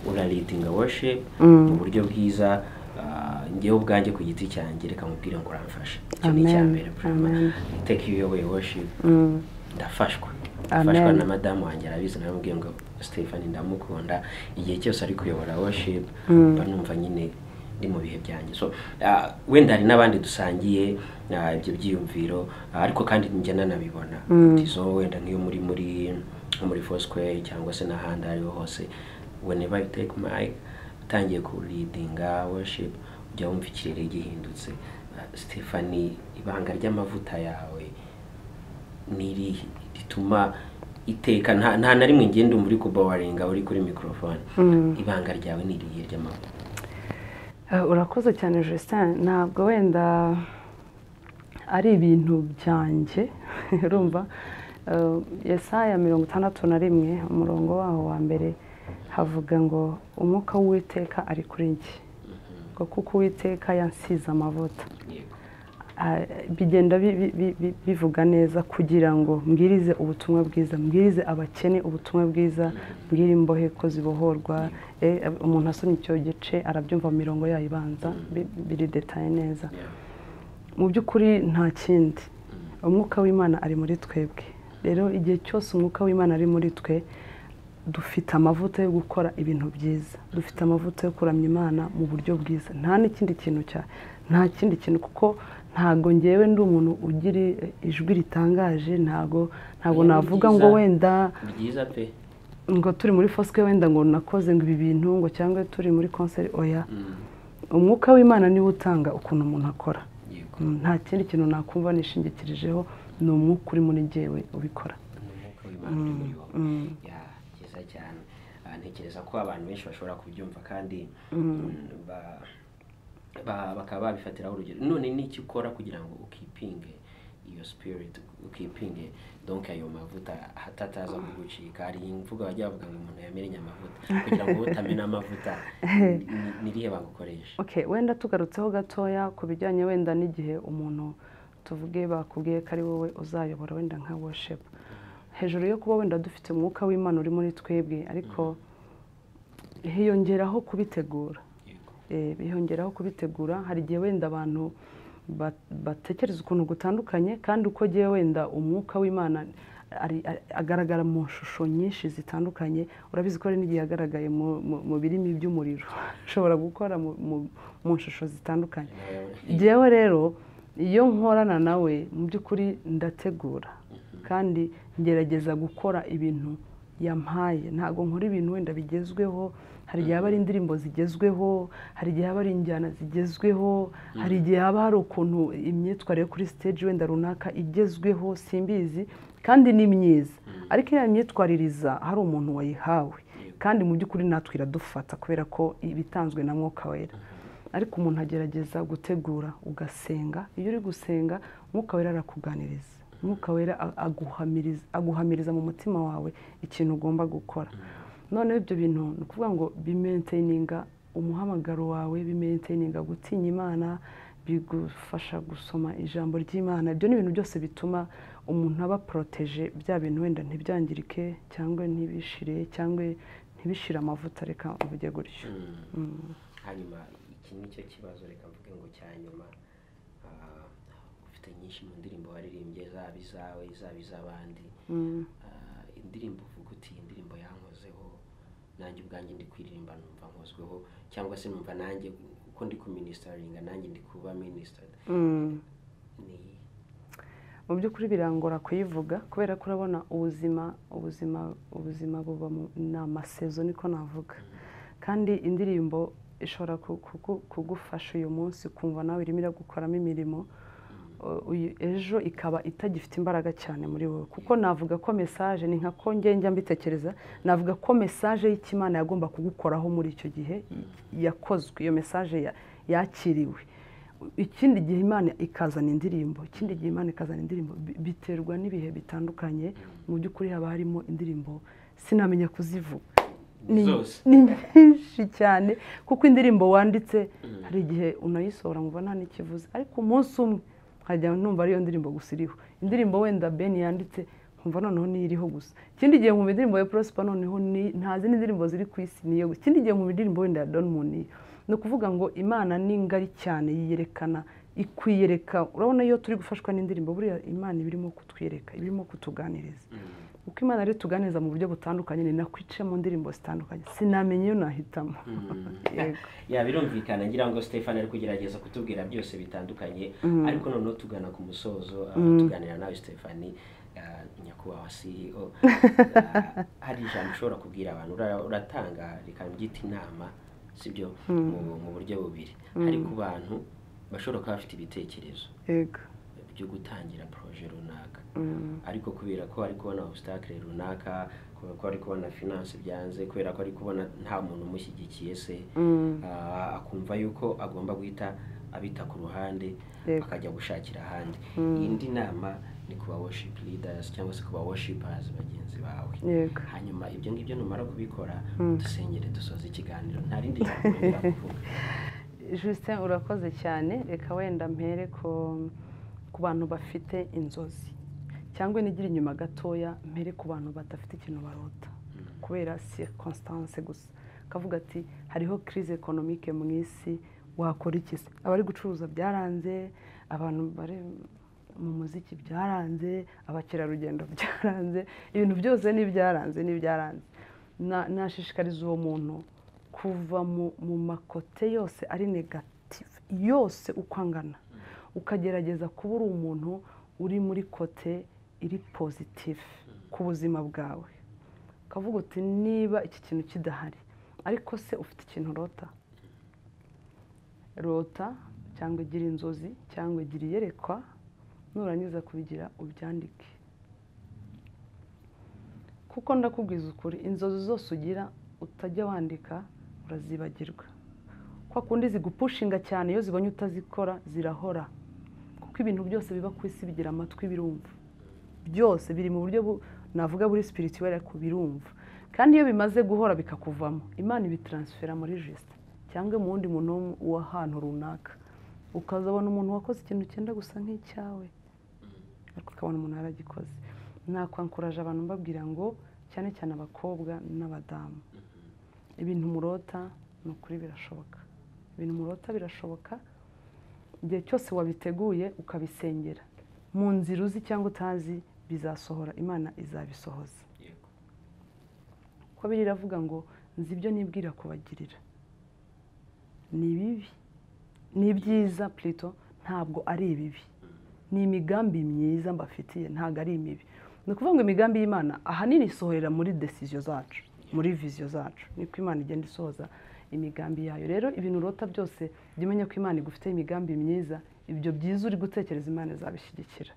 uraritinga worship mu Mm. buryo bwiza ah, njyewe ubwanjye ku giti cyanjye reka mubwire ngo uramfashe icyo ni icya amen mbere amen iteka iyo uyoboye worship Mm. ndafashwa Amen. ndafashwa na madamu wanjye arabizi naramubwiye ngo Stephen ndamukunda igihe cyose ari kuyobora worship mba numva nyine ndi mu bihe byanjye so ah, wenda hari n'abandi dusangiye ah, ibyo byiyumviro ah, ariko kandi njye nanabibona Mm. Nti so wenda nk'iyo muri muri nko muri Foursquare cyangwa se n'ahandi aho ariho hose whenever you take mic utangiye ku leadinga worship ujya wumva ikirere gihindutse Ah, Stephanie ibanga ry'amavuta yawe niri rituma iteka nta nta na rimwe ngenda umva uri kubawaringa uri kuri mikorofone Mm. ibanga ryawe ni irihe ry'amaguru Eh, urakoze cyane Justin ntabwo wenda ari ibintu byanjye urumva Eh, yesaya mirongo itandatu na rimwe umurongo waho wa mbere havuga ngo umwuka w'uwiteka ari kuri njye ngo kuko uwiteka yansize amavuta yego Ah, bigenda bi- bi- bi- bi- bivuga neza kugira ngo mbwirize ubutumwa bwiza mbwirize abakene ubutumwa bwiza mbwire imbohe ko zibohorwa Eh, umuntu asomye icyo gice arabyumva mu mirongo yayo ibanza bi- biri detaye neza Yeah. mu by'ukuri nta kindi umwuka w'imana ari muri twebwe rero igihe cyose umwuka w'imana ari muri twe dufite amavuta yo gukora ibintu byiza dufite amavuta yo kuramya imana mu buryo bwiza nta n'ikindi kintu cya nta kindi kintu kuko ntabwo ngewe ndi umuntu ugira eh, ijwi ritangaje ntabwo ntabwo Oya, ni navuga byiza. ngo wenda byiza pe ngo turi muri fosike wenda ngo nakoze ngo ibi bintu ngo cyangwa turi muri konseri oya Mm, umwuka w'imana niwe utanga ukuntu umuntu akora yego Mm, nta kindi kintu nakumva nishingikirijeho ni umwuka urimo muri jyewe ubikora Ni umwuka w'Imana uri muri wowe. Mm. Ya, byiza cyane Ah, ntekereza ko abantu benshi bashobora kubyumva kandi mm, ba- ba- bakaba babifatiraho urugero none ni iki ukora kugira ngo ukipinge iyo spirit ukipinge donc ayo mavuta hatataza kugucika hari imvugo bajya bavuga ngo umuntu yamenye amavuta kugira ngo utamena amavuta ni- ni- ni irihe bagukoresha Okay, wenda tugarutseho gatoya ku bijyanye wenda n'igihe umuntu tuvuge bakubwiye ko ari wowe uzayobora wenda nka worship hejuru yo kuba wenda dufite umwuka w'imana uri muri twebwe ariko hiyongeraho kubitegura Yego. Eh, bihongeraho kubitegura hari igihe wenda abantu ba- batekereza ukuntu gutandukanye kandi uko agiye wenda umwuka w'imana ari- ari- agaragara mu shusho nyinshi zitandukanye urabizi ko hari n'igihe yagaragaye mu- mu- mu birimi by'umuriro ashobora gukora mu- mu- mu shusho zitandukanye njyewe rero iyo nkorana nawe mu by'ukuri ndategura kandi ngerageza gukora ibintu yampaye ntabwo nkora ibintu wenda bigezweho hari igihe haba ari indirimbo zigezweho hari igihe haba ari injyana zigezweho hari igihe haba hari ukuntu imyitwarire yo kuri stage wenda runaka igezweho simbizi kandi ni myiza ariko iyo myitwaririza hari umuntu wayihawe kandi mu by'ukuri natwe iradufata kubera ko iba itanzwe na mwuka wera ariko umuntu agerageza gutegura ugasenga iyo uri gusenga umwuka wera arakuganiriza umwuka wera a- aguhamiriza aguhamiriza mu mutima wawe ikintu ugomba gukora noneho ibyo bintu ni ukuvuga ngo bimenteyininga umuhamagaro wawe bimenteyininga gutinya imana bigufasha gusoma ijambo ry'imana ibyo ni ibintu byose bituma umuntu aba poroteje bya bintu wenda ntibyangirike cyangwa ntibishire cyangwa ntibishire amavuta reka mvuge gutyo Mm. Mm. hanyuma iki ni cyo kibazo reka mvuge ngo cya nyuma Ah, ufite nyinshi mu ndirimbo waririmbye zaba izawe zaba iz'abandi Mm. Ah, indirimbo uvuga uti iyi ndirimbo yankozeho nanjye ubwanjye ndi kuririmba numva nkozweho cyangwa se numva nanjye uko ndi kuministaringa nanjye ndi kuba ministered Mm. ni mu by'ukuri birangora kuyivuga kubera ko urabona ubuzima ubuzima ubuzima buba mu- ni amasezo niko navuga kandi indirimbo ishobora ku- kugu- kugufasha uyu munsi ukumva nawe irimo iragukoramo imirimo Uh, uyu- ejo ikaba itagifite imbaraga cyane muri wowe kuko navuga ko mesaje ni nka ko njye njya mbitekereza navuga ko mesaje y'ikimana yagomba kugukoraho muri icyo gihe yakozwe iyo mesaje ya- yakiriwe ikindi gihe imana ikazana indirimbo ikindi gihe imana ikazana indirimbo bi- biterwa n'ibihe bitandukanye mu by'ukuri haba harimo indirimbo sinamenya kuzivuga ni Zose. ni nyinshi cyane kuko indirimbo wanditse hari igihe unayisohora ngo nta n'ikivuze ariko umunsi umwe nkajya numva ariyo ndirimbo gusa iriho indirimbo wenda ben yanditse nkumva noneho niyo iriho gusa ikindi gihe nkumva indirimbo ya prosper noneho ni- nta zindi ndirimbo ziri ku isi niyo gusa ikindi gihe nkumva indirimbo wenda ya don muniyo ni ukuvuga ngo imana ni ngari cyane yiyerekana ikwiyereka urabona iyo turi gufashwa n'indirimbo buriya imana iba irimo kutwiyereka iba irimo kutuganiriza uko imana rero ituganiriza mu buryo butandukanye ni nako ica mu ndirimbo zitandukanye sinamenya iyo nahitamo Yego. ya birumvikana ngira ngo stefani ari kugerageza kutubwira byose bitandukanye ariko noneho tugana ku musozo ah, tuganira nawe stefani ah, nyakubahwa ceo Ah, hari ijambo ushobora kubwira abantu Ura- uratanga reka mbyite inama sibyo mu- mu buryo bubiri hari ku bantu bashobora kuba bafite ibitekerezo yego byo gutangira poroje runaka ariko kubera ko ari kubona obstacle runaka kubera ko ari kubona finance byanze kubera ko ari kubona nta muntu umushyigikiye se ah, akumva yuko agomba guhita abita ku ruhande Yego. akajya gushakira ahandi indi nama ni ku ba worship leaders cyangwa se ku ba worshipers bagenzi bawe yego hanyuma ibyo ngibyo numara kubikora dusengere dusoze ikiganiro nta rindi jambo wongera kuvuga Justin urakoze cyane reka wenda mpere ko ku bantu bafite inzozi cyangwa nigira inyuma gatoya mpere ku bantu badafite ikintu barota kubera circonstance gusa akavuga ati hariho crise economique mu isi wakora iki se abari gucuruza byaranze abantu bari mu muziki byaranze abakerarugendo byaranze ibintu byose ni ibyaranze ni ibyaranze Na- nashishikariza uwo muntu kuva mu- mu makote yose ari negative yose uko angana ukagerageza kuba uri umuntu uri muri kote iri positive ku buzima bwawe ukavuga uti niba iki kintu kidahari ariko se ufite ikintu urota rota cyangwa igira inzozi cyangwa igira iyerekwa nurangiza kubigira ubyandike kuko ndakubwiza ukuri inzozi zose ugira utajya wandika urazibagirwa kwa kundi zigupushinga cyane iyo zibonye utazikora zirahora kuko ibintu byose biba ku isi bigira amatwi birumva byose biri mu buryo bu- navuga buri spirituel ariko birumva kandi iyo bimaze guhora bikakuvamo imana ibitaransifera muri jisita cyangwa mu wundi muntu wo- w'ahantu runaka ukazabona umuntu wakoze ikintu cyenda gusa nk'icyawe ariko ukabona umuntu yaragikoze nakwankuraje abantu mbabwira ngo cyane cyane abakobwa n'abadamu ibintu murota ni ukuri birashoboka ibintu murota birashoboka igihe cyose wabiteguye ukabisengera mu nzira uzi cyangwa utazi bizasohora imana izabisohoza Yego. kuko biri iravuga ngo nzi ibyo nibwira kubagirira ni bibi ni ibyiza plito ntabwo ari ibibi ni imigambi myiza mbafitiye ntabwo ari imibi ni ukuvuga ngo imigambi y'imana ahanini isohorera muri desiziyo zacu muri viziyo zacu niko imana igenda isohoza imigambi yayo rero ibintu urota byose jya umenya ko imana igufiteho imigambi myiza ibyo byiza uri gutekereza imana izabishyigikira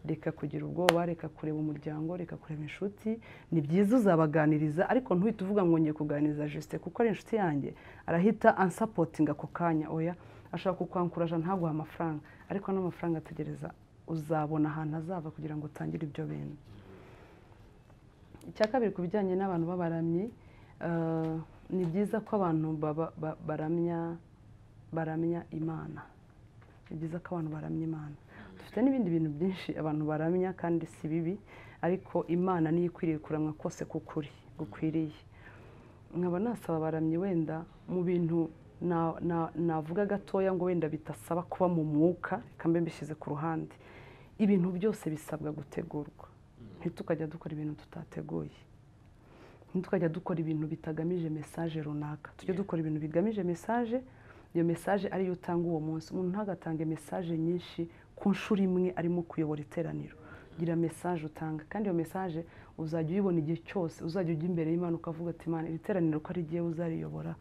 reka kugira ubwoba reka kureba umuryango reka kureba inshuti ni byiza uzabaganiriza ariko ntuhite uvuga ngo ngiye kuganiriza jisite kuko ari inshuti yanjye arahita ansapotinga ako kanya oya ashaka kukwankuraje ntaguhe amafaranga ariko n'amafaranga ategereza uzabona ahantu azava kugira ngo utangire ibyo bintu icya kabiri ku bijyanye n'abantu b'abaramyi eh, ni byiza ko abantu baba- ba- baramya baramya imana ni byiza ko abantu baramya imana dufite n'ibindi bintu byinshi abantu baramya kandi si bibi ariko imana niyo ikwiriye kuramwa kose kukuri gukwiriye nkaba nasaba abaramyi wenda mu bintu na- na- navuga gatoya ngo wenda bidasaba kuba mu mwuka reka mbe mbishyize ku ruhande ibintu byose bisabwa gutegurwa ntitukajya dukora ibintu tutateguye ntitukajya dukora ibintu bitagamije mesaje runaka tujye dukora ibintu bigamije mesaje iyo mesaje ariyo utanga uwo munsi umuntu ntagatange mesaje nyinshi ku nshuro imwe arimo kuyobora iteraniro gira mesaje utanga kandi iyo mesaje uzajya uyibona igihe cyose uzajya ujya imbere y'imana ukavuga ati imana iri teraniro ko ari igihe uzariyobora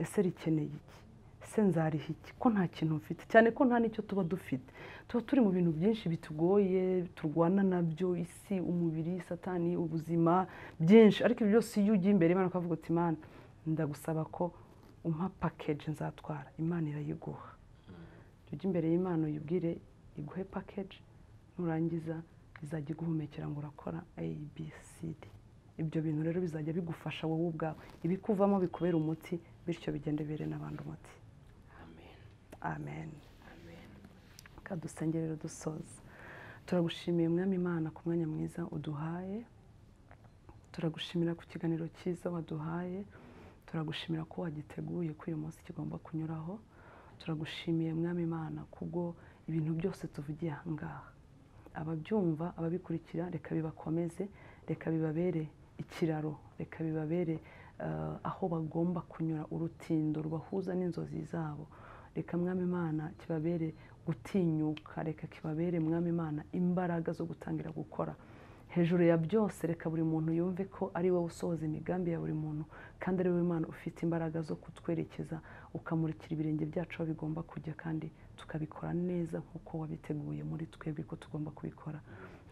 ese rikeneye iki ese nzariha iki ko nta kintu mfite cyane ko nta n'icyo tuba dufite tuba turi mu bintu byinshi bitugoye turwana nabyo isi umubiri satani ubuzima byinshi ariko ibyo byose iyo ugiye imbere y'imana ukavuga uti imana ndagusaba ko umpa pakeji nzatwara imana irayiguha ujye imbere y'imana uyibwire iguhe pakeji nurangiza izajya iguhumekera ngo urakora abcd ibyo bintu rero bizajya bigufasha wowe ubwawe ibikuvamo bikubera umuti bityo bigende bibere n'abandi umuti amen kadusenge rero dusoza turagushimiye mwami imana ku mwanya mwiza uduhaye turagushimira ku kiganiro cyiza waduhaye turagushimira ko wagiteguye ko uyu munsi kigomba kunyuraho turagushimiye mwami imana kubwo ibintu byose tuvugiye aha ngaha ababyumva ababikurikira reka bibakomeze reka bibabere ikiraro reka bibabere eh, aho bagomba kunyura urutindo rubahuza n'inzozi zabo reka mwami imana kibabere gutinyuka reka kibabere mwami imana imbaraga zo gutangira gukora hejuru ya byose reka buri muntu yumve ko ari wowe usohoza imigambi ya buri muntu kandi ari wowe imana ufite imbaraga zo kutwerekeza ukamurikira ibirenge byacu aho bigomba kujya kandi tukabikora neza nk'uko wabiteguye muri twebwe ko tugomba kubikora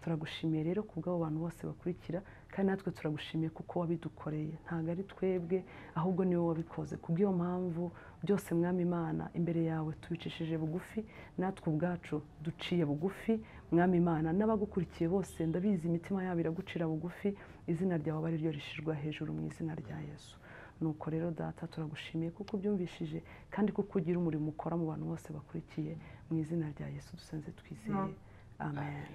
turagushimiye rero ku bw'abo bantu bose bakurikira kandi natwe turagushimiye kuko wabidukoreye ntabwo ari twebwe ahubwo niwe wabikoze ku bw'iyo mpamvu byose mwami imana imbere yawe tubicishije bugufi natwe ubwacu duciye bugufi mwami imana n'abagukurikiye bose ndabizi imitima yabo iragucira bugufi izina ryawe ari ryo rishirwa hejuru mu izina rya yesu nuko rero data turagushimiye kuko ubyumvishije kandi kuko ugira umurimo ukora mu bantu bose bakurikiye mu izina rya yesu dusenze twizeye amen